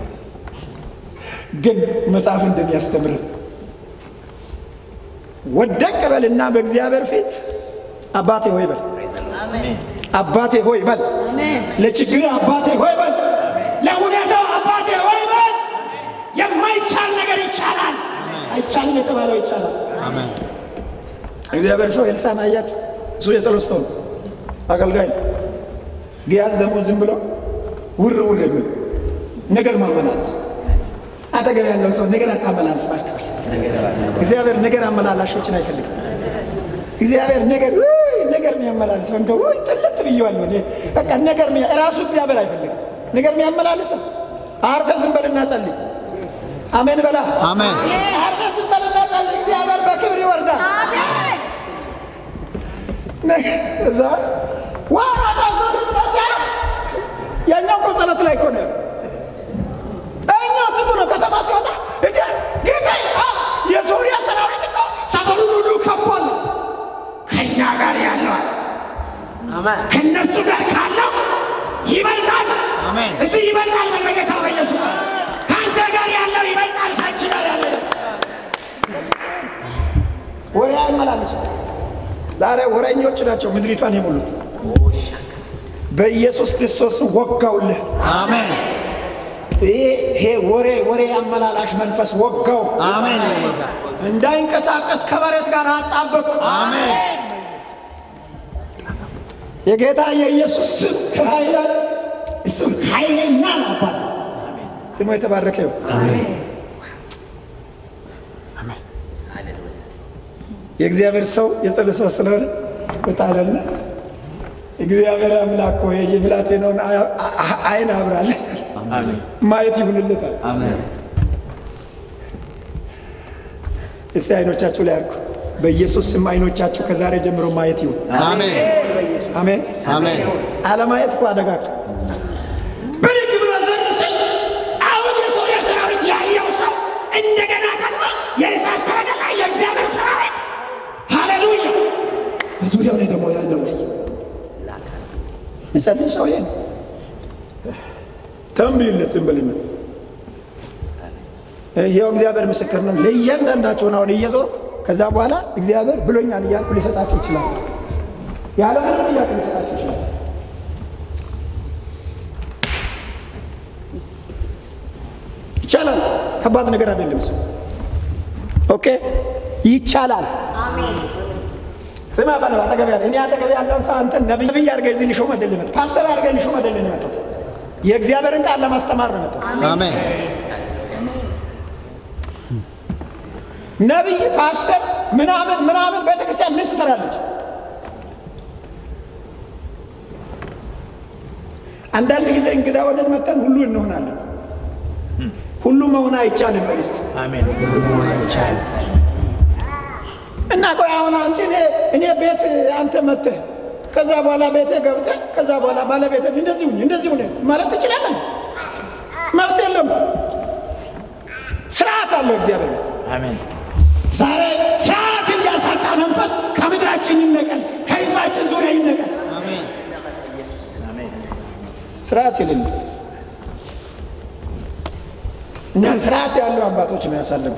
ግን መጽሐፍ እንደሚያስተምር ወደቅ በልና በእግዚአብሔር ፊት አባቴ ሆይ በል፣ አባቴ ሆይ በል፣ ለችግር አባቴ ሆይ በል፣ ለሁኔታው አባቴ ሆይ በል። የማይቻል ነገር ይቻላል። አይቻልም የተባለው ይቻላል። አሜን እግዚአብሔር ሰው ኤልሳዕን አያችሁ? እሱ የጸሎት ሰው ነው፣ አገልጋይ ነው። ግያዝ ደግሞ ዝም ብሎ ውር ውር የሚል ነገር ማመላት። አጠገብ ያለው ሰው ነገር አታመላልስ እባክህ። እግዚአብሔር ነገር አመላላሾችን አይፈልግም። እግዚአብሔር ነገር ውይ ነገር የሚያመላልሰው እንደው ውይ ጥልት ብዬዋለሁ እኔ በቃ ነገር የሚያ- ራሱ እግዚአብሔር አይፈልግም ነገር የሚያመላልሰው። አርፈህ ዝም በልና ጸልይ። አሜን በላ። አሜን አርፈህ ዝም በልና ጸልይ። እግዚአብሔር በክብር ይወርዳል። እዛ ዋራታ ዞር ብሎ ሲያየው ያኛው እኮ ጸሎት ላይ እኮ ነው ያለው። እኛው ዝም ብሎ ከተማ ሲወጣ እንደ ጌታ የሶሪያ ሰራዊት እኮ ሰፈሩን ሁሉ ከቧል። ከእኛ ጋር ያለዋል ከእነሱ ጋር ካለው ይበልጣል። አሜን እሱ ይበልጣል። በጌታ በኢየሱስ ከአንተ ጋር ያለው ይበልጣል። ከአንቺ ጋር ያለው ወሬ አይመላለስ። ዛሬ ወሬኞች ናቸው ምድሪቷን የሞሉት። በኢየሱስ ክርስቶስ ወጋውልህ። አሜን ይሄ ወሬ ወሬ አመላላሽ መንፈስ ወጋው። አሜን እንዳይንቀሳቀስ ከመሬት ጋር አጣበቅኩ። አሜን የጌታ የኢየሱስ ስም ከኃይላት ስም ኃይለኛ ነው። አባት ስሙ የተባረከ ይሁን። የእግዚአብሔር ሰው የጸሎት ሰው ስለሆነ በጣለና እግዚአብሔር አምላክ ሆይ የብላቴናውን አ- አ- አይን አብራለ ማየት ይሁንለታል። እስቲ አይኖቻችሁ ላይ አልኩ። በኢየሱስ ስም አይኖቻችሁ ከዛሬ ጀምሮ ማየት ይሁን። አሜን አሜን። አሜን አለማየት እኮ አደጋ እኮ። ብድግ ብሎ ዘር ሲል አሁን የሶሪያ ሰራዊት ያየው ሰው እንደገና ደግሞ የእሳት ሰረገላ የእግዚአብሔር ሰራዊት ሃሌሉያ፣ በዙሪያው ላይ ደግሞ ያለው ላይ ይጸልይ ሰው ይሄን ተንብይለት ዝም በልና ይኸው እግዚአብሔር ምስክር ነው። ለእያንዳንዳቸውን አሁን እየዞርኩ ከዛ በኋላ እግዚአብሔር ብሎኛል እያልኩ ሊሰጣችሁ ይችላል። ያለምንም ጥያቄ ሊሰጣችሁ ይችላል። ይቻላል። ከባድ ነገር አይደለም። እሱ ኦኬ፣ ይቻላል። ስማ ባለ አጠገብ ያለ እኔ አጠገብ ያለውን ሰው አንተን ነቢይ አድርገህ እዚህ ልሾም አይደለም የመጣሁት፣ ፓስተር አድርገህ ልሾም አይደለም የመጣሁት። የእግዚአብሔርን ቃል ለማስተማር ነው የመጣሁት። አሜን ነቢይ፣ ፓስተር ምናምን ምናምን ቤተክርስቲያን ምን ትሰራለች? አንዳንድ ጊዜ እንግዳ ሆነን መጠን ሁሉ እንሆናለን። ሁሉ መሆን አይቻልም። በሊስት አሜን። እና ቆይ አሁን አንቺ እኔ እኔ ቤት አንተ መጥተህ ከዛ በኋላ ቤት ገብተህ ከዛ በኋላ ባለቤት እንደዚህ ሁን እንደዚህ ሁን ማለት ትችላለን? መብት የለም። ስርዓት አለው እግዚአብሔር ቤት። አሜን። ዛሬ ስርዓት የሚያሳጣ መንፈስ ከምድራችን ይነቀል፣ ከህዝባችን ዙሪያ ይነቀል። አሜን። ስርዓት የሌለው እና ስርዓት ያለው አባቶች ነው ያሳለፉ።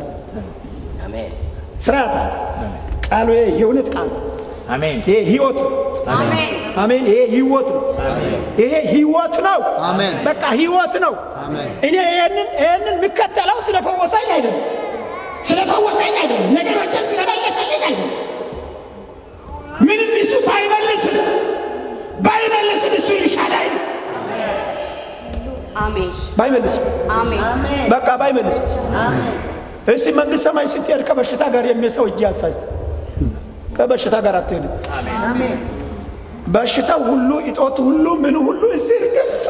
ስርዓት አለ። ቃሉ ይሄ የእውነት ቃል ነው። አሜን። ይሄ ህይወት ነው። አሜን። ይሄ ህይወት ነው። ይሄ ህይወት ነው። አሜን። በቃ ህይወት ነው። አሜን። እኔ ይሄንን ይሄንን የሚከተለው ስለፈወሰኝ አይደለም፣ ስለፈወሰኝ አይደለም፣ ነገሮችን ስለመለሰልኝ አይደለም። ምንም እሱ ባይመልስም ባይመልስም እሱ ይሻላል ነው። አሜን ባይመልስም አሜን በቃ ባይመልስም እስቲ መንግስት ሰማይ ስትሄድ ከበሽታ ጋር የሚሰው እጅ ያሳጅ ከበሽታ ጋር አትሄድም። በሽታው ሁሉ እጦት ሁሉ ምን ሁሉ እስር ገፍ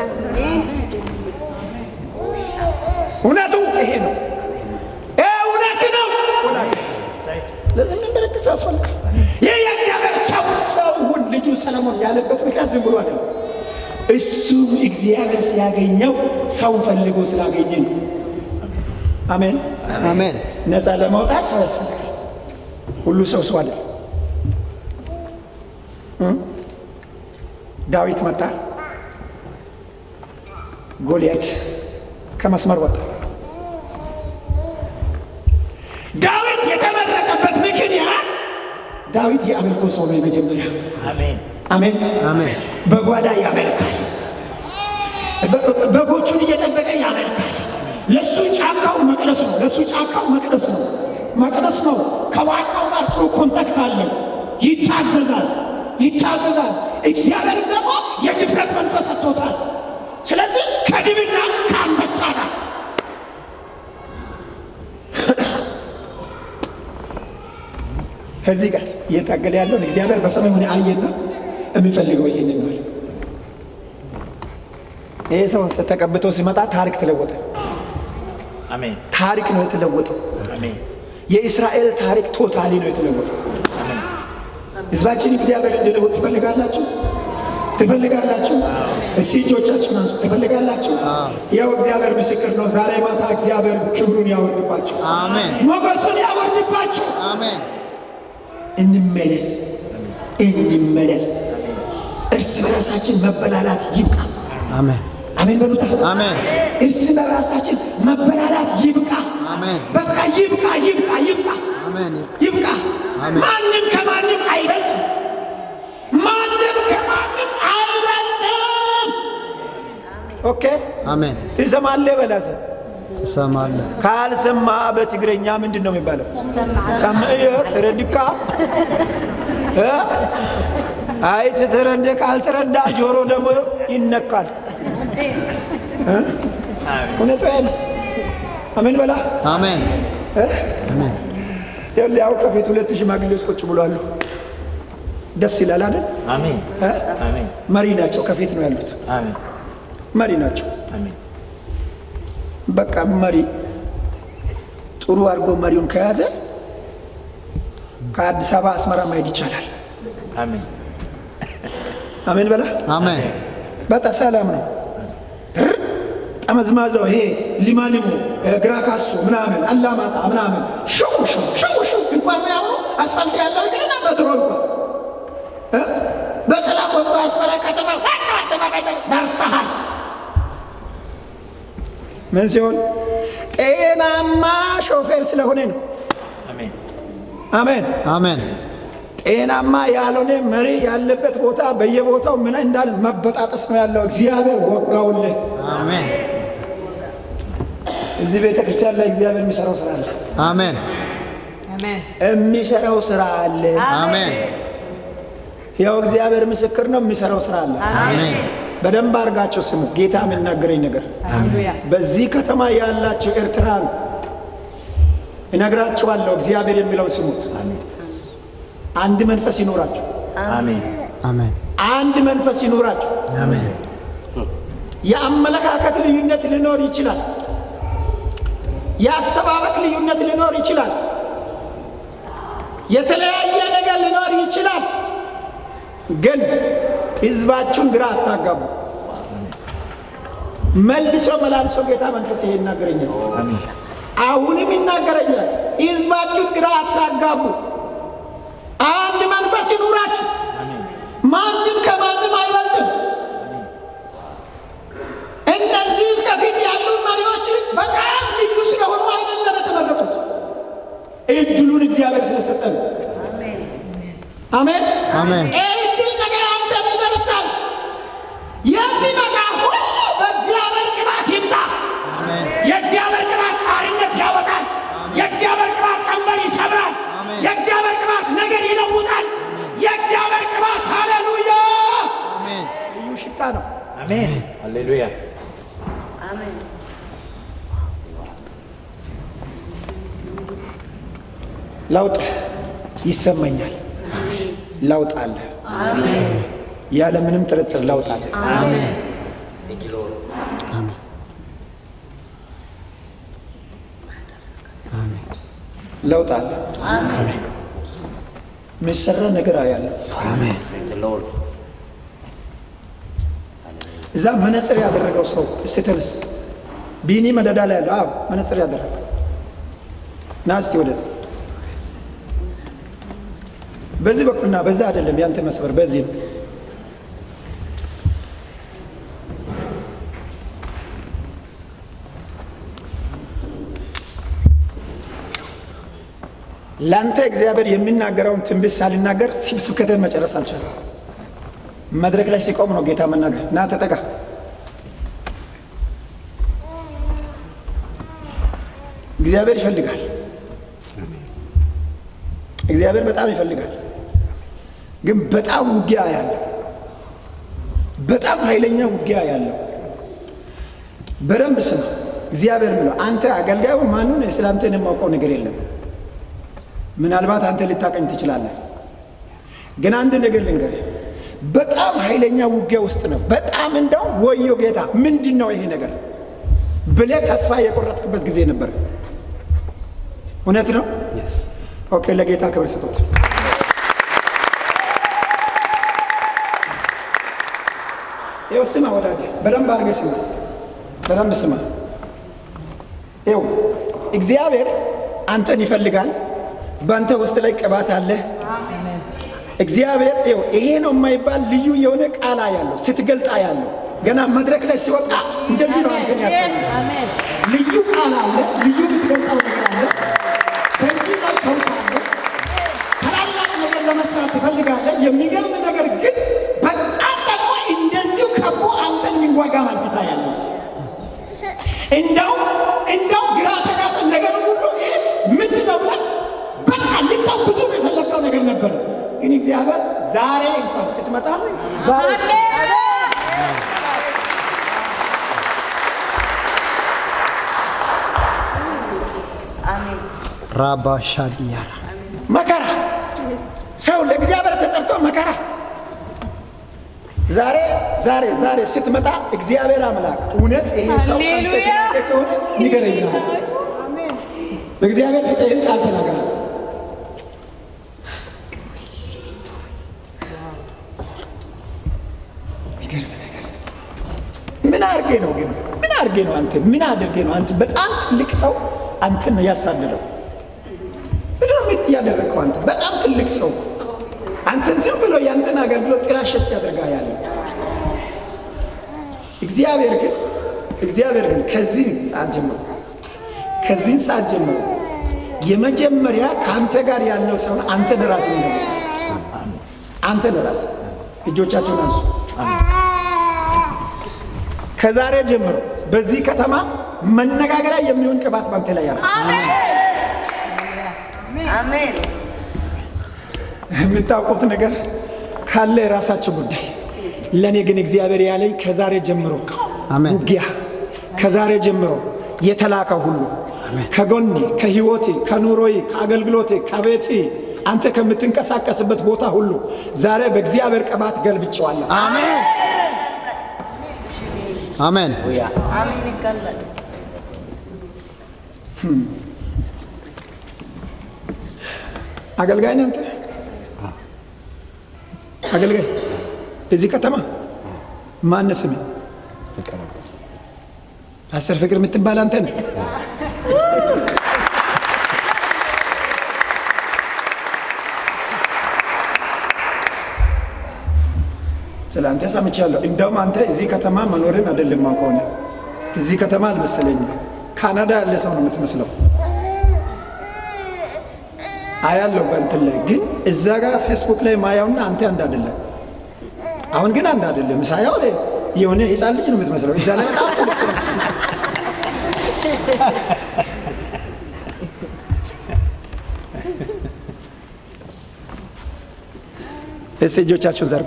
እውነቱ ይሄ ነው። ይሄ እውነት ነው። ለዚህ ምን ምልክት ያስፈልጋል? ይህ የእግዚአብሔር ሰው ሰው ሁን ልጁ ሰለሞን ያለበት ምክንያት ዝም ብሎ አይደለም። እሱ እግዚአብሔር ሲያገኘው ሰው ፈልጎ ስላገኘ ነው። አሜን። አሜን። ነፃ ለማውጣት ሰው ያስፈልጋል። ሁሉ ሰው ሰው አለ። ዳዊት መጣ፣ ጎልያድ ከመስመር ወጣ። ዳዊት የተመረጠበት ምክንያት ዳዊት የአምልኮ ሰው ነው። የመጀመሪያ አሜን። አሜን። አሜን። በጓዳ ያመልካል። በ- በጎቹን እየጠበቀ ያመልካል። ለሱ ጫካው መቅደስ ነው። ለሱ ጫካው መቅደስ ነው። መቅደስ ነው። ከዋናው ጋር ጥሩ ኮንታክት አለው። ይታዘዛል፣ ይታዘዛል። እግዚአብሔርም ደግሞ የድፍረት መንፈስ ሰጥቶታል። ስለዚህ ከድብና ከአንበሳ ጋር ከዚህ ጋር እየታገለ ያለውን እግዚአብሔር በሰማይ ሆነ አየና የሚፈልገው ይሄንን ነው። ይሄ ሰው ተቀብቶ ሲመጣ ታሪክ ተለወጠ። አሜን። ታሪክ ነው የተለወጠው። አሜን። የእስራኤል ታሪክ ቶታሊ ነው የተለወጠው። አሜን። ህዝባችን እግዚአብሔር እንዲለውጥ ትፈልጋላችሁ? ትፈልጋላችሁ? እስቲ እጆቻችሁን አንሱ። ትፈልጋላችሁ? ያው እግዚአብሔር ምስክር ነው። ዛሬ ማታ እግዚአብሔር ክብሩን ያወርድባቸው፣ አሜን። ሞገሱን ያወርድባቸው። አሜን። እንመለስ፣ እንመለስ። እርስ በራሳችን መበላላት ይብቃ። አሜን። አሜን በሉታ። አሜን። እርስ በራሳችን መበላላት ይብቃ። አሜን። በቃ ይብቃ፣ ይብቃ፣ ይብቃ፣ አሜን። ይብቃ። አሜን። ማንም ከማንም አይበልጥም። ማንም ከማንም አይበልጥም። ኦኬ አሜን። ትሰማለህ በላት። እሰማለሁ። ካልሰማ በትግረኛ ምንድን ነው የሚባለው? ሰምዕየ ትረድካ እ? አይ ትተረደ ካልተረዳ ጆሮ ደግሞ ይነካል። እ? እውነቱ ይሄ ነው። አሜን በላ አሜን። እ? አሜን። ይኸውልህ ያው ከፊት ሁለት ሽማግሌዎች ቁጭ ብሏሉ። ደስ ይላል አይደል? አሜን። እ? አሜን። መሪ ናቸው። ከፊት ነው ያሉት። አሜን። መሪ ናቸው። አሜን። በቃ መሪ ጥሩ አድርጎ መሪውን ከያዘ ከአዲስ አበባ አስመራ ማሄድ ይቻላል። አሜን። አሜን በላ አሜን። በቃ ሰላም ነው። ር- ጠመዝማዛው ይሄ ሊማሊሙ ግራ ካሱ ምናምን አላማጣ ምናምን ሽው ሽው ሽው ሽው እንኳን ያሁኑ አስፋልት ያለው ይቅርና በድሮ እንኳን እ? በሰላም ወጥቶ አስመራ ከተማ ዋናው አደባባይ ደር- ደርሰሃል። ምን ሲሆን ጤናማ ሾፌር ስለሆነ ነው። አሜን። አሜን። አሜን። ጤናማ ያልሆነ መሪ ያለበት ቦታ በየቦታው ምን እንዳለ መበጣጠስ ነው ያለው። እግዚአብሔር ወጋውልህ። አሜን። እዚህ ቤተ ክርስቲያን ላይ እግዚአብሔር የሚሰራው ስራ አለ። አሜን። የሚሰራው ስራ አለ። አሜን። ያው እግዚአብሔር ምስክር ነው። የሚሰራው ስራ አለ። አሜን። በደንብ አድርጋቸው ስሙ። ጌታ የሚናገረኝ ነገር በዚህ ከተማ ያላቸው ኤርትራን እነግራችኋለሁ። እግዚአብሔር የሚለው ስሙት። አሜን አንድ መንፈስ ይኖራችሁ፣ አሜን አሜን አንድ መንፈስ ይኖራችሁ። አሜን የአመለካከት ልዩነት ሊኖር ይችላል። የአሰባበክ ልዩነት ሊኖር ይችላል። የተለያየ ነገር ሊኖር ይችላል። ግን ህዝባችሁን ግራ አታጋቡ። መልሶ መላልሶ ጌታ መንፈስ ይሄ ይናገረኛል። አሜን አሁንም ይናገረኛል። ህዝባችሁን ግራ አታጋቡ። አንድ መንፈስ ይኑራችሁ። ማንም ከማንም አይበልጥም። እነዚህ ከፊት ያሉ መሪዎች በጣም ልዩ ስለሆኑ አይደለም የተመረጡት፣ እድሉን እግዚአብሔር ስለሰጠን። አሜን አሜን ይህ እድል ነገ አንተም ይደርሳል። የሚመጣ ሁሉ በእግዚአብሔር ቅባት ይምጣ። አሜን የእግዚአብሔር ቅባት አርነት ያወጣል። የእግዚአብሔር ቅባት ቀንበር ይሰብራል። አሜን። የእግዚአብሔር ቅባት ነገር ይለውጣል። የእግዚአብሔር ቅባት ሃሌሉያ አሜን ልዩ ሽታ ነው። አሜን ሃሌሉያ ለውጥ ይሰማኛል። ለውጥ አለ። ያለ ምንም ጥርጥር ለውጥ አለ። አሜን ለውጥ አለ። የሚሰራ ነገር አያለሁ። አሜን እዛ መነጽር ያደረገው ሰው እስቲ ተነስ። ቢኒ መደዳ ላይ ያለው አዎ፣ መነጽር ያደረገው ና እስቲ ወደዚህ። በዚህ በኩልና በዛ አይደለም ያንተ መስመር፣ በዚህ ነው። ለአንተ እግዚአብሔር የሚናገረውን ትንቢት ሳልናገር ስብከትን መጨረስ አልቻለም። መድረክ ላይ ሲቆም ነው ጌታ መናገር። ና ተጠጋ። እግዚአብሔር ይፈልጋል። እግዚአብሔር በጣም ይፈልጋል። ግን በጣም ውጊያ ያለው በጣም ኃይለኛ ውጊያ ያለው በደንብ ስማ። እግዚአብሔር ምለው አንተ አገልጋዩ ማኑን ስለ አንተ የማውቀው ነገር የለም። ምናልባት አንተ ልታቀኝ ትችላለህ። ግን አንድ ነገር ልንገርህ፣ በጣም ኃይለኛ ውጊያ ውስጥ ነው። በጣም እንደው ወዮ ጌታ ምንድን ነው ይሄ ነገር ብለህ ተስፋ የቆረጥክበት ጊዜ ነበር። እውነት ነው። ኦኬ፣ ለጌታ ክብር ስጡት። ይኸው ስማ ወዳጅ፣ በደንብ አድርገህ ስማ፣ በደንብ ስማ። ይኸው እግዚአብሔር አንተን ይፈልጋል። በአንተ ውስጥ ላይ ቅባት አለ። እግዚአብሔር ይኸው ይሄ ነው የማይባል ልዩ የሆነ ቃላ ያለው ስትገልጣ ያለው ገና መድረክ ላይ ሲወጣ እንደዚህ ነው አንተን ያሳያል። ልዩ ቃል አለ። ልዩ የምትገልጣው ነገር አለ። በእጅ ላይ ፈውስ አለ። ታላላቅ ነገር ለመስራት ትፈልጋለህ። የሚገርም ነገር ግን በጣም ደግሞ እንደዚሁ ከቦ አንተን የሚዋጋ መንፈሳ ያለው እንደው እንደው ግራ ተጋጥ ነገር ሁሉ ይሄ ምንድን ነው ብለህ በቃ ልታው ብዙ የፈለግከው ነገር ነበረ። ግን እግዚአብሔር ዛሬ እንኳን ስትመጣ ዛሬ ራባ ሻዲያራ መከራ ሰው ለእግዚአብሔር ተጠርቶ መከራ ዛሬ ዛሬ ዛሬ ስትመጣ እግዚአብሔር አምላክ እውነት ይሄ ሰው አንተ የተናገ ከሆነ ንገረኝ ብለሃል። በእግዚአብሔር ፊት ይህን ቃል ተናግረሃል። የሚገርም ነገር። ምን አድርጌ ነው ግን ምን አድርጌ ነው አንተ ምን አድርጌ ነው አንተ በጣም ትልቅ ሰው አንተን ነው ያሳደደው ምንድን ነው የት ያደረግከው አንተ በጣም ትልቅ ሰው አንተን ዝም ብሎ ያንተን አገልግሎት ጥላሸት ያደርጋ ያለ እግዚአብሔር ግን እግዚአብሔር ግን ከዚህ ሰዓት ጀምሮ ከዚህን ሰዓት ጀምሮ የመጀመሪያ ከአንተ ጋር ያለው ሰውን አንተን ራስን እንደመጣ አንተን ራስ እጆቻችሁን አንሱ። ከዛሬ ጀምሮ በዚህ ከተማ መነጋገሪያ የሚሆን ቅባት ባንተ ላይ ያለ አሜን የምታውቁት ነገር ካለ የራሳችሁ ጉዳይ። ለእኔ ግን እግዚአብሔር ያለኝ ከዛሬ ጀምሮ አሜን። ውጊያ፣ ከዛሬ ጀምሮ የተላከ ሁሉ ከጎኔ ከህይወቴ ከኑሮዬ ከአገልግሎቴ ከቤቴ አንተ ከምትንቀሳቀስበት ቦታ ሁሉ ዛሬ በእግዚአብሔር ቅባት ገልብጬዋለሁ። አሜን አሜን አሜን ይገልበጥ። አገልጋይ ነህ አንተ አገልጋይ እዚህ ከተማ ማነህ ስምህ? ፓስተር ፍቅር የምትባል አንተ ነህ። ስለ አንተ ሰምቻለሁ። እንደውም አንተ እዚህ ከተማ መኖርን አይደለም ማውቀው እኔ እዚህ ከተማ አልመሰለኝም። ካናዳ ያለ ሰው ነው የምትመስለው። አያለው በእንትን ላይ ግን እዛ ጋር ፌስቡክ ላይ ማያውና አንተ አንድ አይደለም። አሁን ግን አንድ አይደለም። ሳያው ላይ የሆነ ህፃን ልጅ ነው የምትመስለው። እዛ ላይ በጣም ትልቅ ሰው ነው። እስቲ እጆቻችሁን ዘርጉ።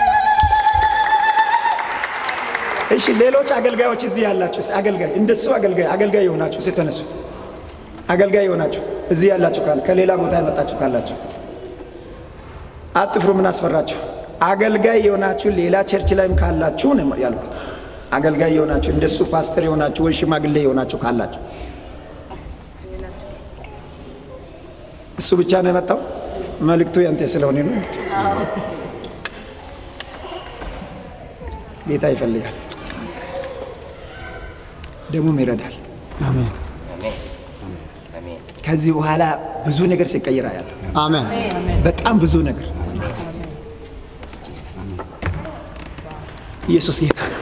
እሺ፣ ሌሎች አገልጋዮች እዚህ ያላችሁ እስኪ አገልጋይ እንደሱ አገልጋይ አገልጋይ የሆናችሁ እስኪ ተነሱ። አገልጋይ የሆናችሁ እዚህ ያላችሁ ካለ ከሌላ ቦታ የመጣችሁ ካላችሁ አትፍሩ። ምን አስፈራችሁ? አገልጋይ የሆናችሁ ሌላ ቸርች ላይም ካላችሁ ነው ያልኩት። አገልጋይ የሆናችሁ እንደሱ ፓስተር የሆናችሁ ወይ ሽማግሌ የሆናችሁ ካላችሁ እሱ ብቻ ነው የመጣው። መልእክቱ ያንተ ስለሆነ ነው። ጌታ ይፈልጋል፣ ደግሞም ይረዳል። አሜን ከዚህ በኋላ ብዙ ነገር ሲቀይር ያለ አሜን በጣም ብዙ ነገር ኢየሱስ ጌታ ነው።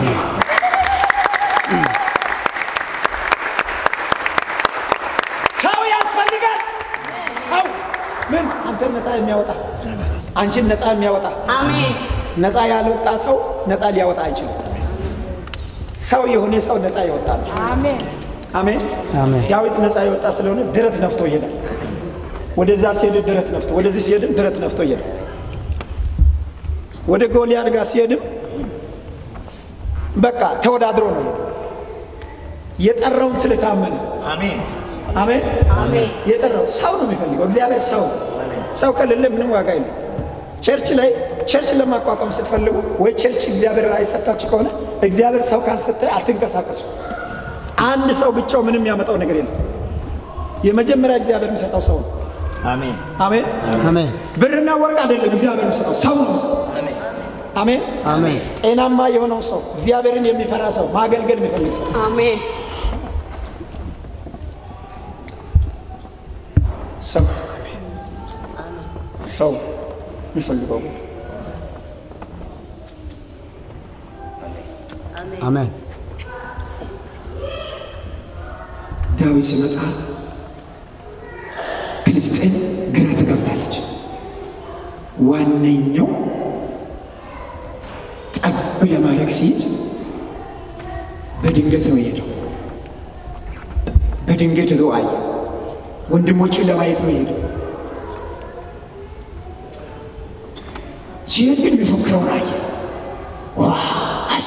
ሰው ያስፈልጋል። ሰው ምን አንተን ነፃ የሚያወጣ አንቺን ነፃ የሚያወጣ አሜን ነፃ ያልወጣ ሰው ነፃ ሊያወጣ አይችልም። ሰው የሆነ ሰው ነፃ ይወጣል። አሜን አሜን። አሜን ዳዊት ነፃ የወጣ ስለሆነ ድረት ነፍቶ ይሄዳል። ወደዛ ሲሄድ ድረት ነፍቶ፣ ወደዚህ ሲሄድም ድረት ነፍቶ ይሄዳል። ወደ ጎልያድ ጋር ሲሄድም በቃ ተወዳድሮ ነው የሄደው። የጠራውን ስለታመነ አሜን አሜን። አሜን የጠራው ሰው ነው የሚፈልገው እግዚአብሔር ሰው ነው። ሰው ከሌለ ምንም ዋጋ የለም። ቸርች ላይ ቸርች ለማቋቋም ስትፈልጉ ወይ ቸርች እግዚአብሔር ራእይ ሰጥታችሁ ከሆነ እግዚአብሔር ሰው ካልሰጠ አትንቀሳቀሱ። አንድ ሰው ብቻው ምንም ያመጣው ነገር የለም። የመጀመሪያ እግዚአብሔር የሚሰጠው ሰው ነው። አሜን አሜን። አሜን ብርና ወርቅ አይደለም እግዚአብሔር የሚሰጠው ሰው ነው የሚሰጠው። አሜን። አሜን ጤናማ የሆነው ሰው እግዚአብሔርን የሚፈራ ሰው ማገልገል የሚፈልግ ሰው አሜን ሰው ሰው የሚፈልገው አሜን ዳዊት ሲመጣ ፍልስጤን ግራ ትገብታለች። ዋነኛው ጠብ ለማድረግ ሲሄድ በድንገት ነው የሄደው። በድንገት ሄዶ አየ። ወንድሞችን ለማየት ነው የሄደው። ሲሄድ ግን የሚፎክረውን አየ። ዋ አሳ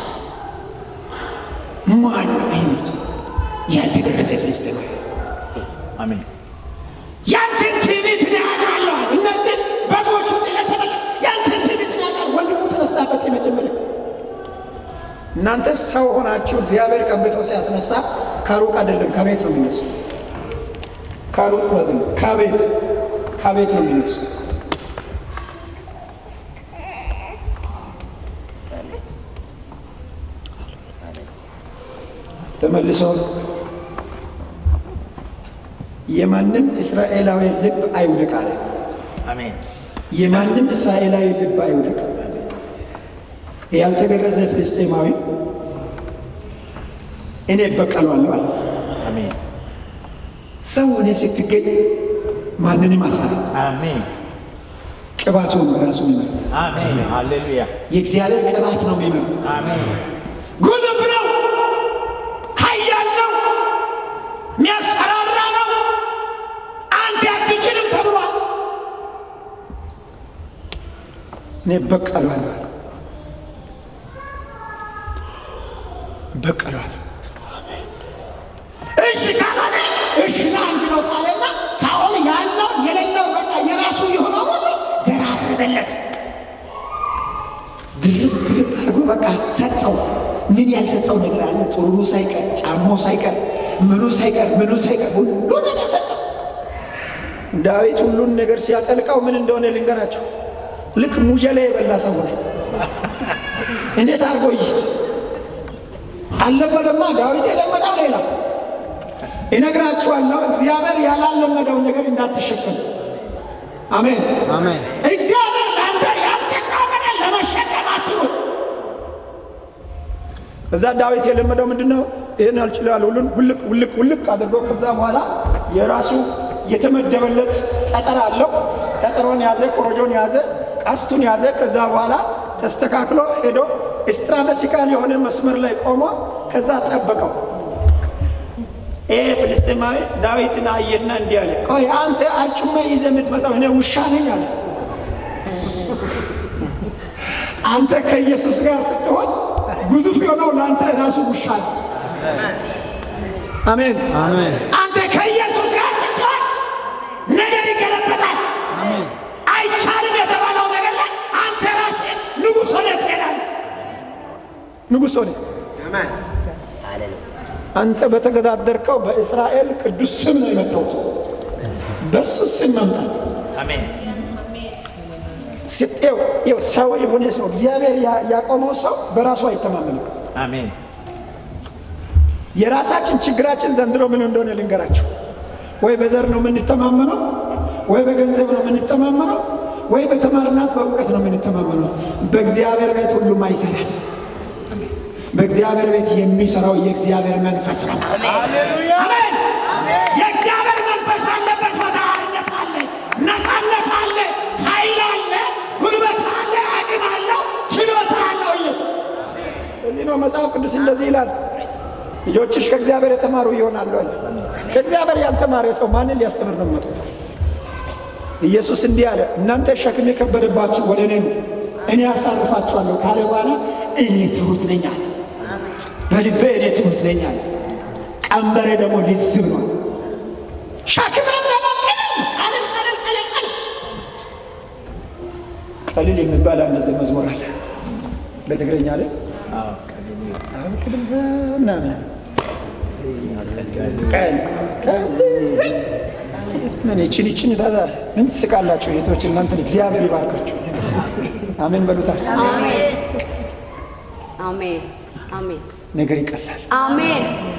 ማን ነው ይሉት ያልተገረዘ ፍልስጤማዊ አሜን ያንተን ትዕቢት እኔ አውቃለሁ። እነዚህ በጎቹ ጥለህ ተመለስ። ያንተን ትዕቢት እኔ አውቃለሁ። ወንድሙ ተነሳበት። የመጀመሪያ እናንተ ሰው ሆናችሁ እግዚአብሔር ቀብቶ ሲያስነሳ ከሩቅ አይደለም ከቤት ነው የሚነሱ። ከሩቅ አይደለም ከቤት ከቤት ነው የሚነሱ። ተመልሶ የማንም እስራኤላዊ ልብ አይውደቅ አለ። አሜን የማንም እስራኤላዊ ልብ አይውደቅ። ያልተገረዘ ፍልስጤማዊ እኔ እበቀለዋለሁ አለ። አሜን ሰው ሆነ ስትገኝ ማንንም አትፈራ። አሜን ቅባቱ ነው ራሱ የሚመራው። አሜን ሃሌሉያ የእግዚአብሔር ቅባት ነው የሚመራው። አሜን ጉልፍ ነው፣ ኃያል ነው፣ የሚያስፈራራ ነው። አንተ አትችልም ተብሏል። እኔ እበቀለዋለሁ አለ። እበቀለዋለሁ። እሺ ካልሆነ እሺ ና እንግደው ሳለና ሳኦል ያለው የሌለው በቃ የራሱ የሆነው ሁሉ ደራረበለት። ድርብ ድርብ አድርጎ በቃ ሰጠው። ምን ያልሰጠው ነገር አለ? ጥሩሩ ሳይቀር ጫማው ሳይቀር ምኑ ሳይቀር ምኑ ሳይቀር ሁሉ ነገር ሰጠው። ዳዊት ሁሉን ነገር ሲያጠልቀው ምን እንደሆነ ልንገራችሁ። ልክ ሙጀላ የበላ ሰው ሆነ። እንዴት አድርጎ ይሂድ? አልለመደማ። ዳዊት የለመደው ሌላ ይነግራችኋለሁ። እግዚአብሔር ያላለመደውን ነገር እንዳትሸከም። አሜን አሜን እግዚአብሔር ለአንተ ያልሰጠው ነገር ለመሸከም አትሩጥ። እዛ ዳዊት የለመደው ምንድን ነው? ይህን አልችላል ሁሉን ውልቅ ውልቅ ውልቅ አድርጎ ከዛ በኋላ የራሱ የተመደበለት ጠጠር አለው። ጠጠሮን ያዘ፣ ኮረጆን ያዘ፣ ቀስቱን ያዘ። ከዛ በኋላ ተስተካክሎ ሄዶ ስትራቴጂካል የሆነ መስመር ላይ ቆሞ ከዛ ጠበቀው። ይሄ ፍልስጤማዊ ዳዊትን አየና እንዲህ አለ፣ ቆይ አንተ አርጩሜ ይዘህ የምትመጣው እኔ ውሻ ነኝ አለ። አንተ ከኢየሱስ ጋር ስትሆን ግዙፍ የሆነው ለአንተ ራሱ ውሻ ነው። አሜን። አሜን አንተ ከኢየሱስ ጋር ስትሆን ነገር ይገለበጣል። አሜን አይቻልም የተባለው ነገር ላይ አንተ ራስህ ንጉሥ ሆነህ ትሄዳለህ። ንጉሥ ሆነህ አንተ በተገዳደርከው በእስራኤል ቅዱስ ስም ነው የመጣሁት። በሱ ስም መምጣት አሜን ስጤው ይኸው ሰው የሆነ ሰው እግዚአብሔር ያ- ያቆመው ሰው በራሱ አይተማመንም። አሜን የራሳችን ችግራችን ዘንድሮ ምን እንደሆነ ልንገራቸው። ወይ በዘር ነው የምንተማመነው፣ ወይ በገንዘብ ነው የምንተማመነው፣ ወይ በተማርናት በእውቀት ነው የምንተማመነው። በእግዚአብሔር ቤት ሁሉም አይሰራም። በእግዚአብሔር ቤት የሚሰራው የእግዚአብሔር መንፈስ ነው። አሜን። የእግዚአብሔር መንፈስ ባለበት ቦታ አርነት አለ፣ ነፃነት አለ፣ ኃይል አለ፣ ጉልበት አለ፣ አቅም አለው፣ ችሎታ አለው ኢየሱስ። እዚህ ነው መጽሐፍ ቅዱስ እንደዚህ ይላል ልጆችሽ ከእግዚአብሔር የተማሩ ይሆናሉ አለ። ከእግዚአብሔር ያልተማረ ሰው ማንን ሊያስተምር ነው መጡ? ኢየሱስ እንዲህ አለ፣ እናንተ ሸክም የከበደባችሁ ወደ እኔ ኑ እኔ ያሳርፋችኋለሁ ካለ በኋላ እኔ ትሁት ነኝ አለ። በልቤ እኔ ትሁት ነኝ አለ። ቀንበሬ ደግሞ ልዝብ ነው። ሸክሜ ደግሞ ቀለል ቀለል ቀለል ቀለል ቀለል ቀልል የሚባል አንድ ዝ- መዝሙር አለ በትግረኛ ላይ አዎ ቀልል አብቅልም ምናምን ቀል ቀል ምን ይችን ይችን ታዛ ምን ትስቃላችሁ? የቶች እናንተን እግዚአብሔር ይባርካችሁ። አሜን በሉታል። አሜን አሜን አሜን ነገር ይቀላል። አሜን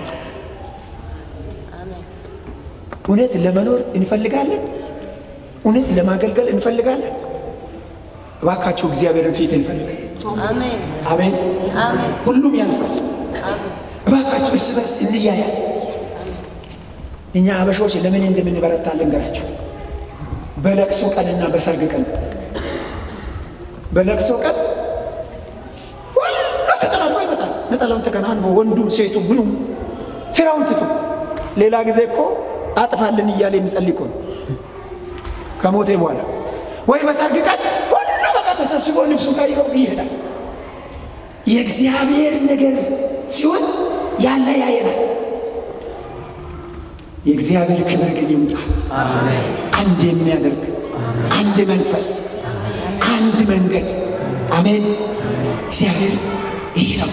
እውነት ለመኖር እንፈልጋለን። እውነት ለማገልገል እንፈልጋለን። እባካችሁ እግዚአብሔርን ፊት እንፈልጋለን። አሜን አሜን። አሜን ሁሉም ያልፋል። እባካችሁ እርስ በርስ እንያያዝ። እኛ አበሾች ለምን እንደምንበረታ ልንገራችሁ። በለቅሶ ቀንና በሰርግ ቀን በለቅሶ ቀን ሁሉ ተጠራርጎ ይመጣል። ነጠላውን ተከናንቦ ወንዱም ሴቱ ምኑም ስራውን ትቶ ሌላ ጊዜ እኮ አጥፋልን እያለ የሚጸልይ እኮ ነው ከሞቴ በኋላ ወይ በሰርግ ቀን ሁሉ በቃ ተሰብስቦ ልብሱ ቀይሮ ይሄዳል። የእግዚአብሔር ነገር ሲሆን ያለ ያየናል። የእግዚአብሔር ክብር ግን ይምጣ። አንድ የሚያደርግ አንድ መንፈስ፣ አንድ መንገድ። አሜን። እግዚአብሔር ይህ ነው።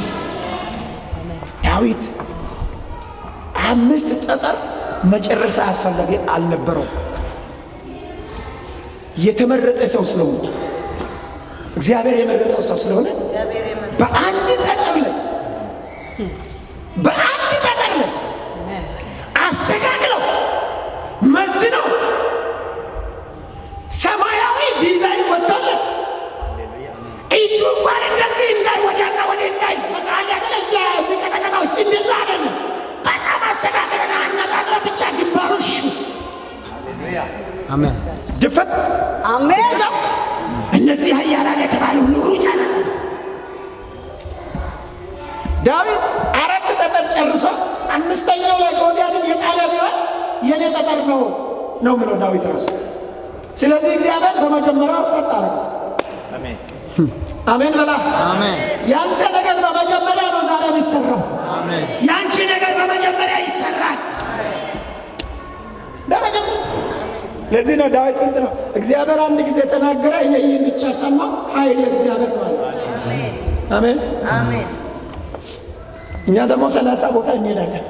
ዳዊት አምስት ጠጠር መጨረሻ አስፈላጊ አልነበረው። የተመረጠ ሰው ስለሆነ እግዚአብሔር የመረጠው ሰው ስለሆነ በአንድ ጠጠር ላይ በአንድ ጠጠር ላይ አስተካክለው መዝነው ሰማያዊ ዲዛይን ወጥቶለት እጁ እንኳን እንደዚህ እንዳይ ወዲያና ወደ እንዳይ በቃ አለ አይደለ እዚያ የሚቀጠቀጣዎች እንደዛ አይደለም። በጣም አስተካክለና አነጣጥረ ብቻ ግንባሩ ሹ አሜን ድፈት አሜን ነው። እነዚህ ኃያላን የተባሉ ሁሉ ሩጫ ነበሩት። ዳዊት አራት ጠጠር ጨርሶ አምስተኛው ላይ ጎልያድን የጣለ ቢሆን የኔ ጠጠር ነው ነው ምለው ዳዊት ራሱ። ስለዚህ እግዚአብሔር በመጀመሪያው ሰጥ አረገ። አሜን አሜን በላ። አሜን ያንተ ነገር በመጀመሪያ ነው ዛሬ የሚሰራው። አሜን ያንቺ ነገር በመጀመሪያ ይሰራል። ለዚህ ነው ዳዊት ምንት ነው እግዚአብሔር አንድ ጊዜ ተናገረ፣ እኔ ይህን ብቻ ሰማሁ፣ ኃይል የእግዚአብሔር ማለት አሜን። አሜን። እኛ ደግሞ ሰላሳ ቦታ እንሄዳለን።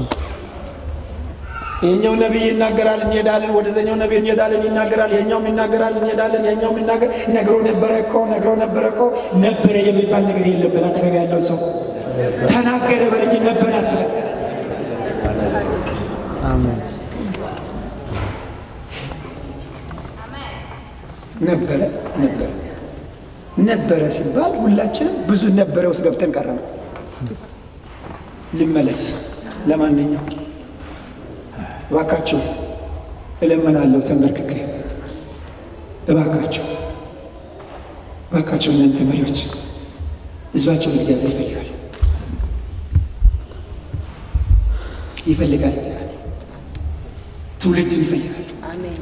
ይህኛው ነቢይ ይናገራል፣ እንሄዳለን። ወደዘኛው ነቢይ እንሄዳለን፣ ይናገራል። ይህኛውም ይናገራል፣ እንሄዳለን። ይህኛውም ይናገር ነግሮ ነበረ እኮ ነግሮ ነበረ እኮ ነበረ የሚባል ነገር የለም። በል አጠገብ ያለው ሰው ተናገረ በልጅ ነበረ አትበል። አሜን። ነበረ ነበረ ነበረ ሲባል ሁላችንም ብዙ ነበረ ውስጥ ገብተን ቀረነ። ልመለስ። ለማንኛውም እባካችሁ እለምናለሁ ተንበርክኬ፣ እባካችሁ እባካችሁ እናንተ መሪዎች ህዝባቸውን እግዚአብሔር ይፈልጋል ይፈልጋል። እግዚአብሔር ትውልድን ይፈልጋል። አሜን።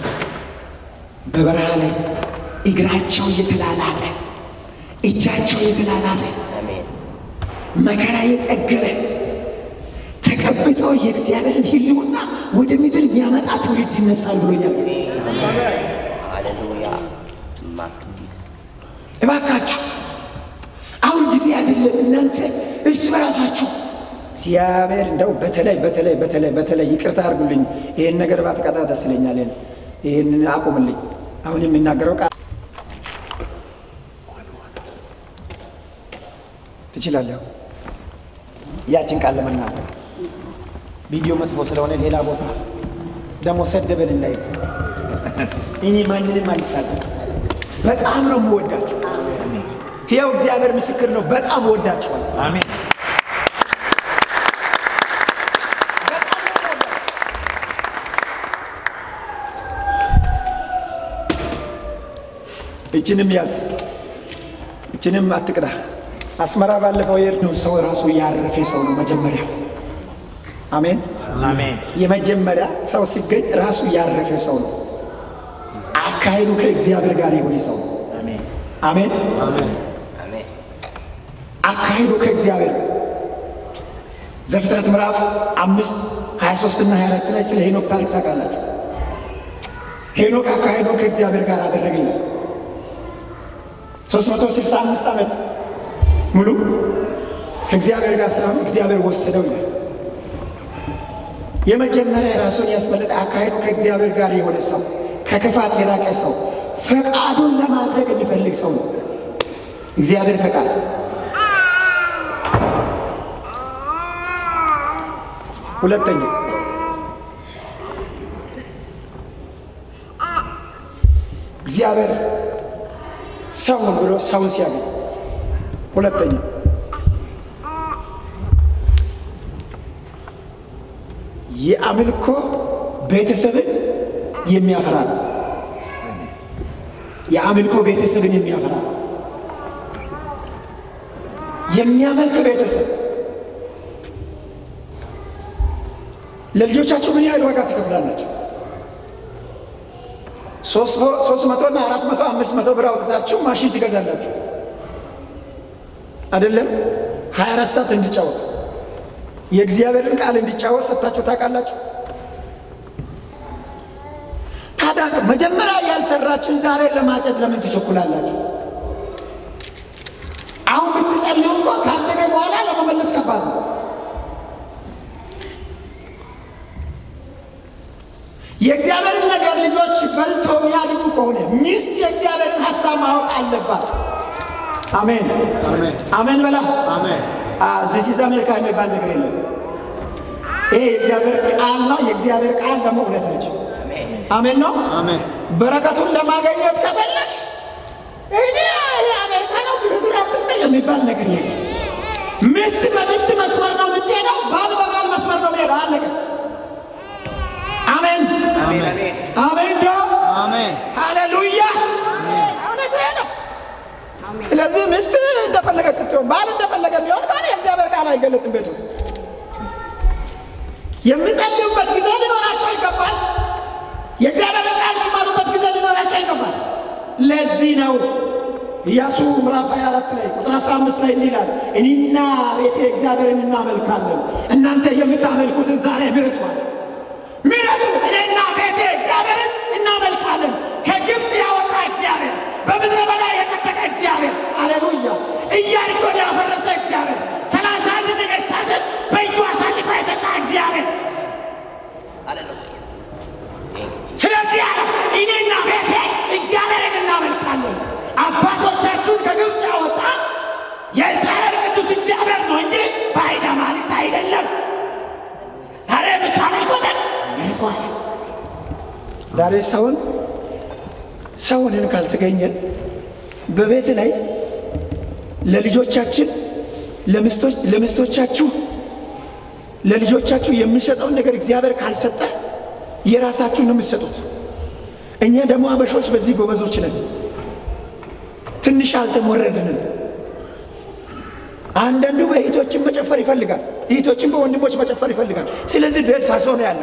በበረሃ ላይ እግራቸው እየተላላጠ እጃቸው እየተላላጠ መከራ የጠገበ ተቀብተው የእግዚአብሔርን ሕልውና ወደ ምድር የሚያመጣ ትውልድ ይነሳል ብሎኛል። ሃሌሉያ ማክዲስ እባካችሁ አሁን ጊዜ አይደለም። እናንተ እርስ በራሳችሁ እግዚአብሔር እንደው በተለይ በተለይ በተለይ በተለይ ይቅርታ አድርጉልኝ፣ ይህን ነገር ባትቀጣ ደስ ይለኛል። ይህን አቁምልኝ። አሁን የሚናገረው ቃል ትችላለህ። ያችን ቃል ለመናገር ቪዲዮ መጥፎ ስለሆነ ሌላ ቦታ ደግሞ ሰደበን እንዳይ እኔ ማንንም አልሳለም። በጣም ነው የምወዳችሁ። ሕያው እግዚአብሔር ምስክር ነው። በጣም እወዳችኋል። አሜን እችንም ያዝ፣ እችንም አትቅዳ። አስመራ ባለፈው የሄድነው ሰው ራሱ ያረፈ ሰው ነው መጀመሪያ። አሜን። አሜን የመጀመሪያ ሰው ሲገኝ ራሱ ያረፈ ሰው ነው። አካሄዱ ከእግዚአብሔር ጋር የሆነ ሰው ነው። አሜን አሜን። አሜን። አሜን አካሄዱ ከእግዚአብሔር ጋር ዘፍጥረት ምዕራፍ አምስት 23 እና 24 ላይ ስለ ሄኖክ ታሪክ ታውቃላችሁ። ሄኖክ አካሄዱ ከእግዚአብሔር ጋር አደረገ ይላል። 365 ዓመት ሙሉ ከእግዚአብሔር ጋር ስለሆነ እግዚአብሔር ወሰደው ይላል። የመጀመሪያ ራሱን ያስመለጠ አካሄዱ ከእግዚአብሔር ጋር የሆነ ሰው፣ ከክፋት የራቀ ሰው፣ ፈቃዱን ለማድረግ የሚፈልግ ሰው ነው። እግዚአብሔር ፈቃድ ሁለተኛ እግዚአብሔር ሰው ነው ብሎ ሰውን ሲያገኝ፣ ሁለተኛ የአምልኮ ቤተሰብን የሚያፈራ ነው። የአምልኮ ቤተሰብን የሚያፈራ ነው። የሚያመልክ ቤተሰብ ለልጆቻችሁ ምን ያህል ዋጋ ትከፍላላችሁ? ሶስት መቶ እና አራት መቶ አምስት መቶ ብር አውጥታችሁ ማሽን ትገዛላችሁ አይደለም? ሀያ አራት ሰዓት እንዲጫወት የእግዚአብሔርን ቃል እንዲጫወት ሰጥታችሁ ታውቃላችሁ? ታዲያ መጀመሪያ ያልሰራችሁን ዛሬ ለማጨድ ለምን ትቸኩላላችሁ? አሁን ብትጸልዩ እንኳ ካደገ በኋላ ለመመለስ ከባድ ነው። የእግዚአብሔርን ነገር ልጆች በልቶ የሚያድጉ ከሆነ ሚስት የእግዚአብሔርን ሀሳብ ማወቅ አለባት። አሜን አሜን። አሜን በላ አሜን። ዚሲዝ አሜሪካ የሚባል ነገር የለም። ይሄ የእግዚአብሔር ቃል ነው። የእግዚአብሔር ቃል ደግሞ እውነት ነች። አሜን ነው። አሜን። በረከቱን ለማገኘት ከፈለግ እኔ አሜሪካ ነው ግርግር አትፍጠር የሚባል ነገር የለም። ሚስት በሚስት መስመር ነው የምትሄደው፣ ባል በባል መስመር ነው የሚሄደው። አለቀ። አሜን አሜን አሜን ዶ አሜን። ሃሌሉያ። እውነት ይሄ ነው። ስለዚህ ሚስት እንደፈለገ ስትሆን ባል እንደፈለገ የሚሆን ከሆነ የእግዚአብሔር ቃል አይገለጥም ቤት ውስጥ። የሚጸልዩበት ጊዜ ሊኖራቸው ይገባል። የእግዚአብሔር ቃል የሚማሩበት ጊዜ ሊኖራቸው ይገባል። ለዚህ ነው ኢያሱ ምዕራፍ 24 ላይ ቁጥር 15 ላይ እንዲህ ይላል፣ እኔና ቤቴ እግዚአብሔርን እናመልካለን፣ እናንተ የምታመልኩትን ዛሬ ምረጡ አለ። ምረጡ፣ እኔና ቤቴ እግዚአብሔርን እናመልካለን። ከግብፅ ያወጣ እግዚአብሔር፣ በምድረ በዳ የጠበቀ እግዚአብሔር፣ አሌሉያ። ኢያሪኮን ያፈረሰ እግዚአብሔር፣ ሰላሳ አንድ ነገሥታትን በእጁ አሳልፎ የሰጠ እግዚአብሔር ስለዚህ አለ እኔና ቤቴ እግዚአብሔርን እናመልካለን። አባቶቻችሁን ከግብፅ ያወጣ የእስራኤል ቅዱስ እግዚአብሔር ነው እንጂ ባዕድ አማልክት አይደለም። ዛሬ የምታመልኩትን ምርጡ አለ። ዛሬ ሰውን ሰውንን ካልተገኘን በቤት ላይ ለልጆቻችን ለሚስቶች- ለሚስቶቻችሁ ለልጆቻችሁ የምንሰጠውን ነገር እግዚአብሔር ካልሰጠ የራሳችሁን ነው የምትሰጡት። እኛ ደግሞ አበሾች በዚህ ጎበዞች ነን። ትንሽ አልተሞረድንም። አንዳንዱ በእህቶችን መጨፈር ይፈልጋል፣ እህቶችን በወንድሞች መጨፈር ይፈልጋል። ስለዚህ ቤት ፈርሶ ነው ያለው።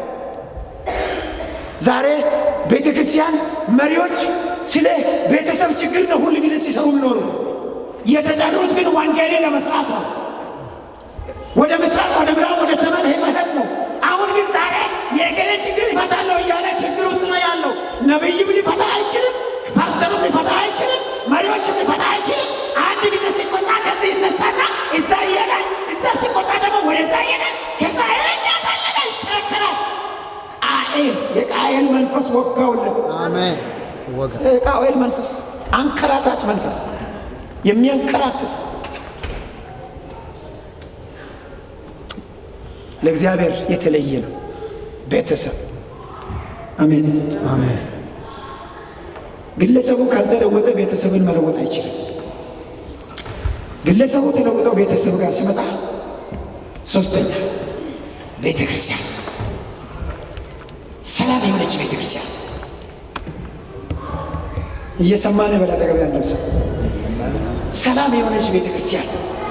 ዛሬ ቤተ ክርስቲያን መሪዎች ስለ ቤተሰብ ችግር ነው ሁል ጊዜ ሲሰሩ የሚኖሩት። የተጠሩት ግን ወንጌልን ለመስራት ነው። ወደ ምስራቅ፣ ወደ ምዕራብ፣ ወደ ሰሜን መሄድ ነው። አሁን ግን ዛሬ የገሌ ችግር ይፈታለሁ እያለ ችግር ውስጥ ነው ያለው። ነቢይም ሊፈታ አይችልም፣ ፓስተሩም ሊፈታ አይችልም፣ መሪዎችም ሊፈታ አይችልም። አንድ ጊዜ ሲቆጣ ከዚህ ይነሳና እዛ ይሄዳል፣ እዛ ሲቆጣ ደግሞ ወደዛ ይሄዳል። ከዛ እንደፈለገ ይሽከረከራል። ቃኤል የቃኤል መንፈስ ወጋውልን። አሜን። ወጋ የቃኤል መንፈስ አንከራታች መንፈስ የሚያንከራትት ለእግዚአብሔር የተለየ ነው ቤተሰብ። አሜን። አሜን። ግለሰቡ ካልተለወጠ ቤተሰብን መለወጥ አይችልም። ግለሰቡ ተለውጠው ቤተሰብ ጋር ሲመጣ ሶስተኛ ቤተ ክርስቲያን ሰላም የሆነች ቤተ ክርስቲያን እየሰማን በላ አጠገብ ያለው ሰው ሰላም የሆነች ቤተ ክርስቲያን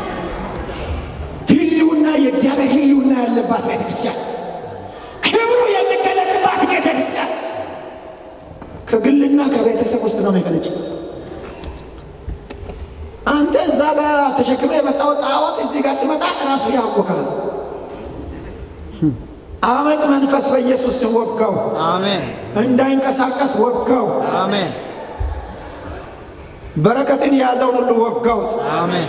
ህልውና የእግዚአብሔር ህልውና ያለባት ቤተ ክርስቲያን ክብሩ የሚገለጥባት ቤተ ክርስቲያን ከግልና ከቤተሰብ ውስጥ ነው የሚፈነጭ። አንተ እዛ ጋር ተሸክመ የመጣው ጣዖት እዚህ ጋር ሲመጣ ራሱ ያውቃል። አመፅ መንፈስ በኢየሱስ ስም ወጋው፣ አሜን። እንዳይንቀሳቀስ ወጋው። አሜን። በረከትን የያዘውን ሁሉ ወጋውት። አሜን።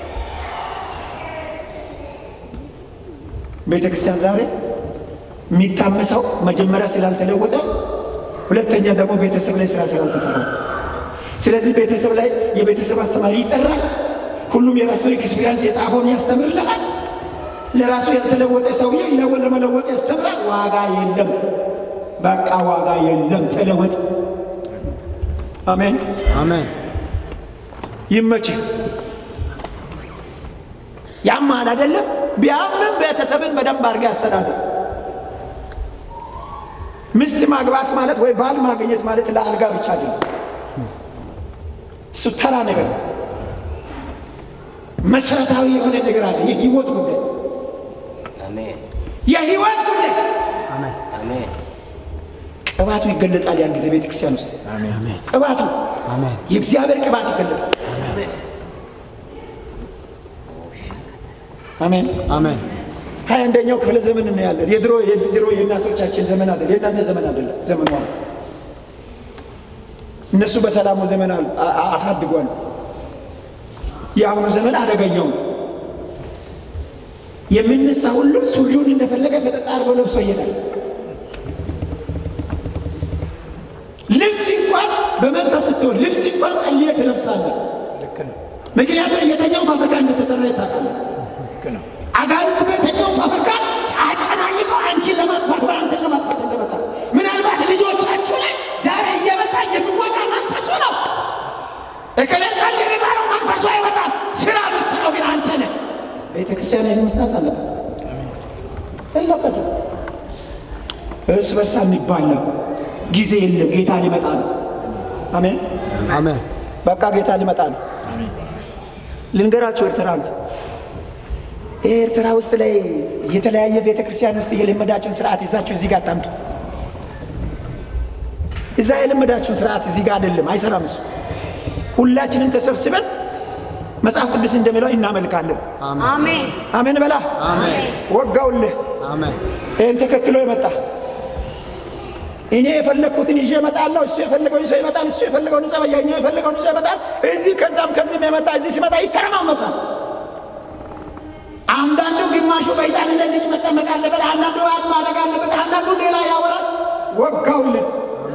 ቤተ ክርስቲያን ዛሬ የሚታመሰው መጀመሪያ ስላልተለወጠ፣ ሁለተኛ ደግሞ ቤተሰብ ላይ ስራ ስላልተሰራ። ስለዚህ ቤተሰብ ላይ የቤተሰብ አስተማሪ ይጠራል። ሁሉም የራሱን ኤክስፒሪያንስ የጻፈውን ያስተምርልሃል። ለራሱ ያልተለወጠ ሰውዬ ይለወን ለመለወጥ ያስተምራል። ዋጋ የለም፣ በቃ ዋጋ የለም። ተለወጥ። አሜን። አሜን። ይመች ያማል አይደለም። ቢያምም ቤተሰብን በደንብ አድርገህ አስተዳደር። ሚስት ማግባት ማለት ወይ ባል ማግኘት ማለት ለአልጋ ብቻ አይደለም። እሱ ተራ ነገር ነው። መሰረታዊ የሆነ ነገር አለ። የህይወት ጉዳይ፣ አሜን የህይወት ጉዳይ አሜን። አሜን ቅባቱ ይገለጣል። ያን ጊዜ ቤተ ክርስቲያን ውስጥ አሜን። ቅባቱ አሜን። የእግዚአብሔር ቅባት ይገለጣል። አሜን። አሜን። ሀያ አንደኛው ክፍለ ዘመን ነው ያለን። የድሮ የድሮ የእናቶቻችን ዘመን አይደለም፣ የእናንተ ዘመን አይደለም። ዘመኑ አሁን እነሱ በሰላሙ ዘመን አሉ አ- አ- አሳድጓል። የአሁኑ ዘመን አደገኛው ነው። የሚነሳ ሁሉ ሱሪውን እንደፈለገ ፈጠጥ አድርጎ ለብሶ ይሄዳል። ልብስ እንኳን በመንፈስ ስትሆን ልብስ እንኳን ጸልየ ትለብሳለህ። ምክንያቱም የተኛው ፋብሪካ እንደተሰራ ይታወቃል። አጋንንት በተኛው ፋብሪካ አጨናንቆ አንቺን ለማጥፋት ወይ አንተን ለማጥፋት እንደመጣ ምናልባት ልጆቻችሁ ላይ ዛሬ እየመጣ የሚወጣ መንፈሱ ነው። እከለዛል የሚባለው መንፈሱ አይወጣም። ስራ ምስረው ግን አንተ ነህ። ቤተ ክርስቲያን ይህን መስራት አለበት የለበትም። እርስ በርሳ የሚባል ነው። ጊዜ የለም። ጌታ ሊመጣ ነው። አሜን። አሜን። በቃ ጌታ ሊመጣ ነው። ልንገራችሁ ኤርትራ ነው። ይህ ኤርትራ ውስጥ ላይ የተለያየ ቤተ ክርስቲያን ውስጥ የለመዳችሁን ስርዓት ይዛችሁ እዚህ ጋር አታምጡ። እዛ የለመዳችሁን ስርዓት እዚህ ጋር አይደለም፣ አይሰራም እሱ። ሁላችንም ተሰብስበን መጽሐፍ ቅዱስ እንደሚለው እናመልካለን። አሜን አሜን በላ አሜን። ወጋውልህ አሜን። ይህን ተከትሎ የመጣ እኔ የፈለግኩትን ይዤ እመጣለሁ፣ እሱ የፈለገውን ይዞ ይመጣል፣ እሱ የፈለገውን ይዘ ያኛው የፈለገውን ይዞ ይመጣል። እዚህ ከዛም ከዚህም የመጣ እዚህ ሲመጣ ይተረማመሳል። አንዳንዱ ግማሹ በሕፃንነት ልጅ መጠመቅ አለበት፣ አንዳንዱ አድ ማደግ አለበት፣ አንዳንዱ ሌላ ያወራል። ወጋውለት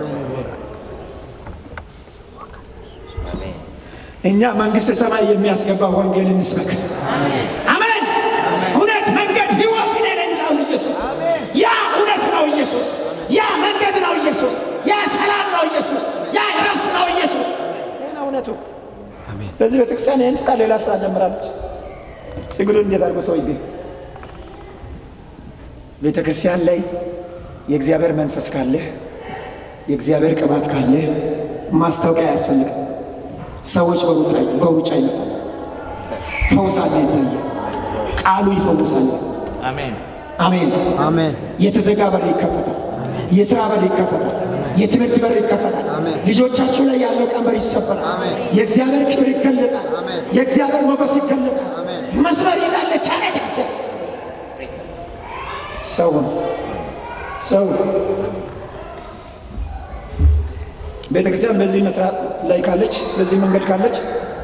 አሜን እኛ መንግሥተ ሰማይ የሚያስገባ ወንጌል እንስበክ። አሜን። እውነት፣ መንገድ፣ ሕይወት እኔ ነኝ ይላል ኢየሱስ። ያ እውነት ነው ኢየሱስ። ያ መንገድ ነው ኢየሱስ። ያ ሰላም ነው ኢየሱስ። ያ እረፍት ነው ኢየሱስ። ይህ ነው እውነቱ። በዚህ ቤተክርስቲያን ይህን ትታ ሌላ ስራ ጀምራለች። ስግዱ እንዴት አድርጎ ሰው ይገኝ ቤተ ክርስቲያን ላይ የእግዚአብሔር መንፈስ ካለ የእግዚአብሔር ቅባት ካለ ማስታወቂያ አያስፈልግም። ሰዎች በሩጫ በሩጫ ይመጣል። ፈውስ አለ ይዘየ ቃሉ ይፈውሳል። አሜን አሜን። አሜን የተዘጋ በር ይከፈታል። የስራ በር ይከፈታል። የትምህርት በር ይከፈታል። አሜን። ልጆቻችሁ ላይ ያለው ቀንበር ይሰበራል። አሜን። የእግዚአብሔር ክብር ይገለጣል። አሜን። የእግዚአብሔር ሞገስ ይገለጣል። አሜን። መስመር ይዛለች አለ ቤተክርስቲያን። ሰው ሰው ቤተክርስቲያን በዚህ መስራት ላይ ካለች፣ በዚህ መንገድ ካለች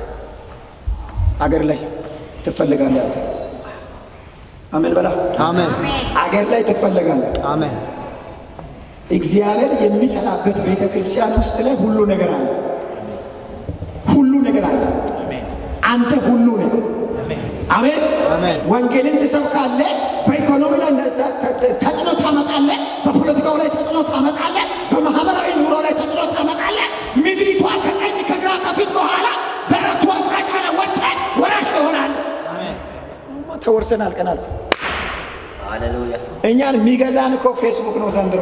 አገር ላይ ትፈልጋለህ አንተ። አሜን በላ አሜን አገር ላይ ትፈልጋለህ። አሜን እግዚአብሔር የሚሰራበት ቤተ ክርስቲያን ውስጥ ላይ ሁሉ ነገር አለ። ሁሉ ነገር አለ። አንተ ሁሉ ነህ። አሜን አሜን። ወንጌልን ትሰብካለህ። በኢኮኖሚ ላይ ተ- ተ- ተ- ተጽዕኖ ታመጣለህ። በፖለቲካው ላይ ተጽዕኖ ታመጣለህ። በማህበራዊ ኑሮ ላይ ተጽዕኖ ታመጣለህ። ምድሪቷ ከቀኝ ከግራ ከፊት በኋላ በረቱ አቅጣጫ ላይ ወጥተህ ወራሽ ትሆናለህ። ተወርሰን አልቀናል። ሃሌሉያ እኛን የሚገዛን እኮ ፌስቡክ ነው ዘንድሮ።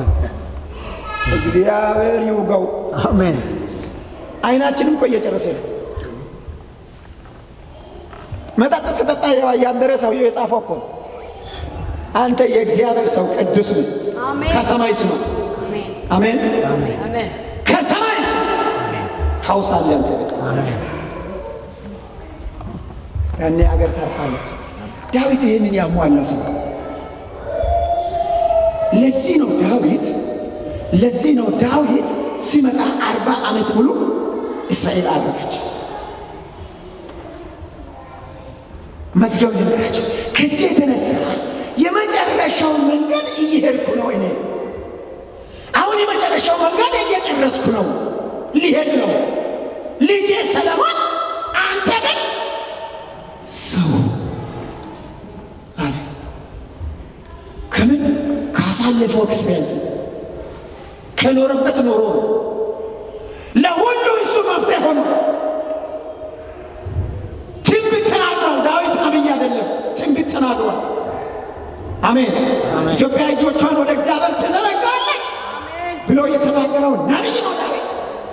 እግዚአብሔር ይውጋው። አሜን አይናችንም እኮ እየጨረሰ ነው። መጠጥ ስጠጣ ያደረ ሰውየው የጻፈው እኮ ነው። አንተ የእግዚአብሔር ሰው ቅዱስ ነህ። አሜን። ከሰማይ ስማ። አሜን። አሜን። አሜን። ከሰማይ ስማ። ፈውስ አለ አንተ ቤት። አሜን ያኔ ሀገር ታርፋለች። ዳዊት ይህንን ያሟላ ሰው ነው። ለዚህ ነው ዳዊት ለዚህ ነው ዳዊት ሲመጣ አርባ ዓመት ሙሉ እስራኤል አረፈች። መዝገብ ልንገራቸው። ከዚህ የተነሳ የመጨረሻው መንገድ እየሄድኩ ነው እኔ አሁን የመጨረሻው መንገድ እየጨረስኩ ነው፣ ሊሄድ ነው። ልጄ ሰለሞን አንተ ግን ሰው አለ። ከምን ካሳለፈው ኤክስፔሪንስ ከኖረበት ኖሮ ነው። ለሁሉ እሱ መፍትሄ ሆኖ ትንቢት ተናግሯል። ዳዊት ነቢይ አይደለም፣ ትንቢት ተናግሯል። አሜን። አሜን። ኢትዮጵያ እጆቿን ወደ እግዚአብሔር ትዘረጋለች ብሎ የተናገረው ነቢይ ነው ዳዊት።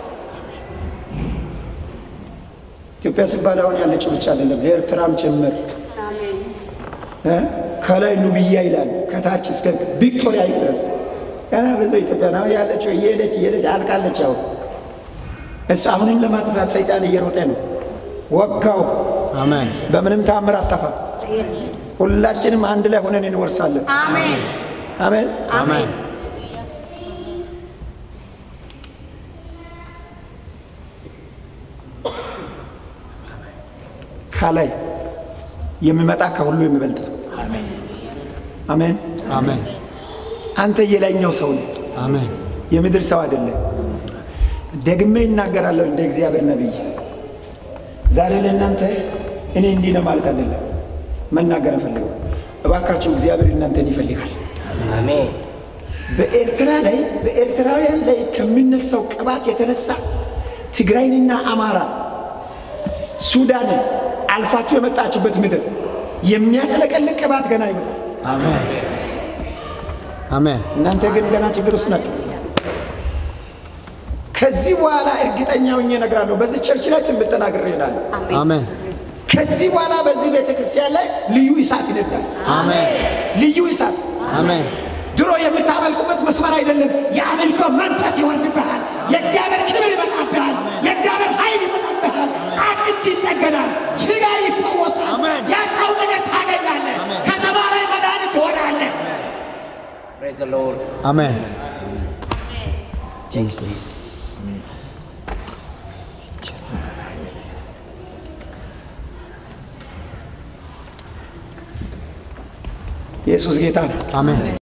ኢትዮጵያ ሲባል አሁን ያለችው ብቻ አይደለም፣ ኤርትራም ጭምር አሜን። እ? ከላይ ኑብያ ይላል ከታች እስከ ቪክቶሪያ ሐይቅ ድረስ ገና ብዙ ኢትዮጵያ ነው ያለችው። እየሄደች እየሄደች አልቃለች። አሁን እስ አሁንም ለማጥፋት ሰይጣን እየሮጠ ነው። ወጋው። አሜን በምንም ተአምር አጠፋ። ሁላችንም አንድ ላይ ሆነን እንወርሳለን። አሜን። አሜን። አሜን። ከላይ የሚመጣ ከሁሉ የሚበልጥ አሜን። አሜን አንተ የላይኛው ሰው ነህ፣ አሜን የምድር ሰው አይደለም። ደግሜ ይናገራለሁ እንደ እግዚአብሔር ነቢይ። ዛሬ ለእናንተ እኔ እንዲህ ነው ማለት አይደለም መናገር እፈልገው። እባካችሁ እግዚአብሔር እናንተን ይፈልጋል። አሜን በኤርትራ ላይ በኤርትራውያን ላይ ከሚነሳው ቅባት የተነሳ ትግራይንና አማራ ሱዳንን አልፋችሁ የመጣችሁበት ምድር የሚያጥለቀልቅ ቅባት ገና ይመጣል። አሜን አሜን እናንተ ግን ገና ችግር ውስጥ ናቸው። ከዚህ በኋላ እርግጠኛ ሆኜ እነግራለሁ። በዚህ ቸርች ላይ ትንቢት ተናግሬ እላለሁ። አሜን ከዚህ በኋላ በዚህ ቤተ ክርስቲያን ላይ ልዩ እሳት ይነዳል። አሜን ልዩ እሳት አሜን ድሮ የምታመልኩበት መስመር አይደለም። የአምልኮ መንፈስ ይወርድብሃል። የእግዚአብሔር ክብር ይመጣብሃል። የእግዚአብሔር ኃይል ይመጣብሃል። አጥንት ይጠገናል። ስጋ ይፈወሳል። አሜን። ያጣው ነገር ታገኛለህ። ከተማ ላይ መድኃኒት ትሆናለህ። ፕሬዝ ዘ ሎርድ አሜን ጂሰስ ኢየሱስ ጌታ ነው። አሜን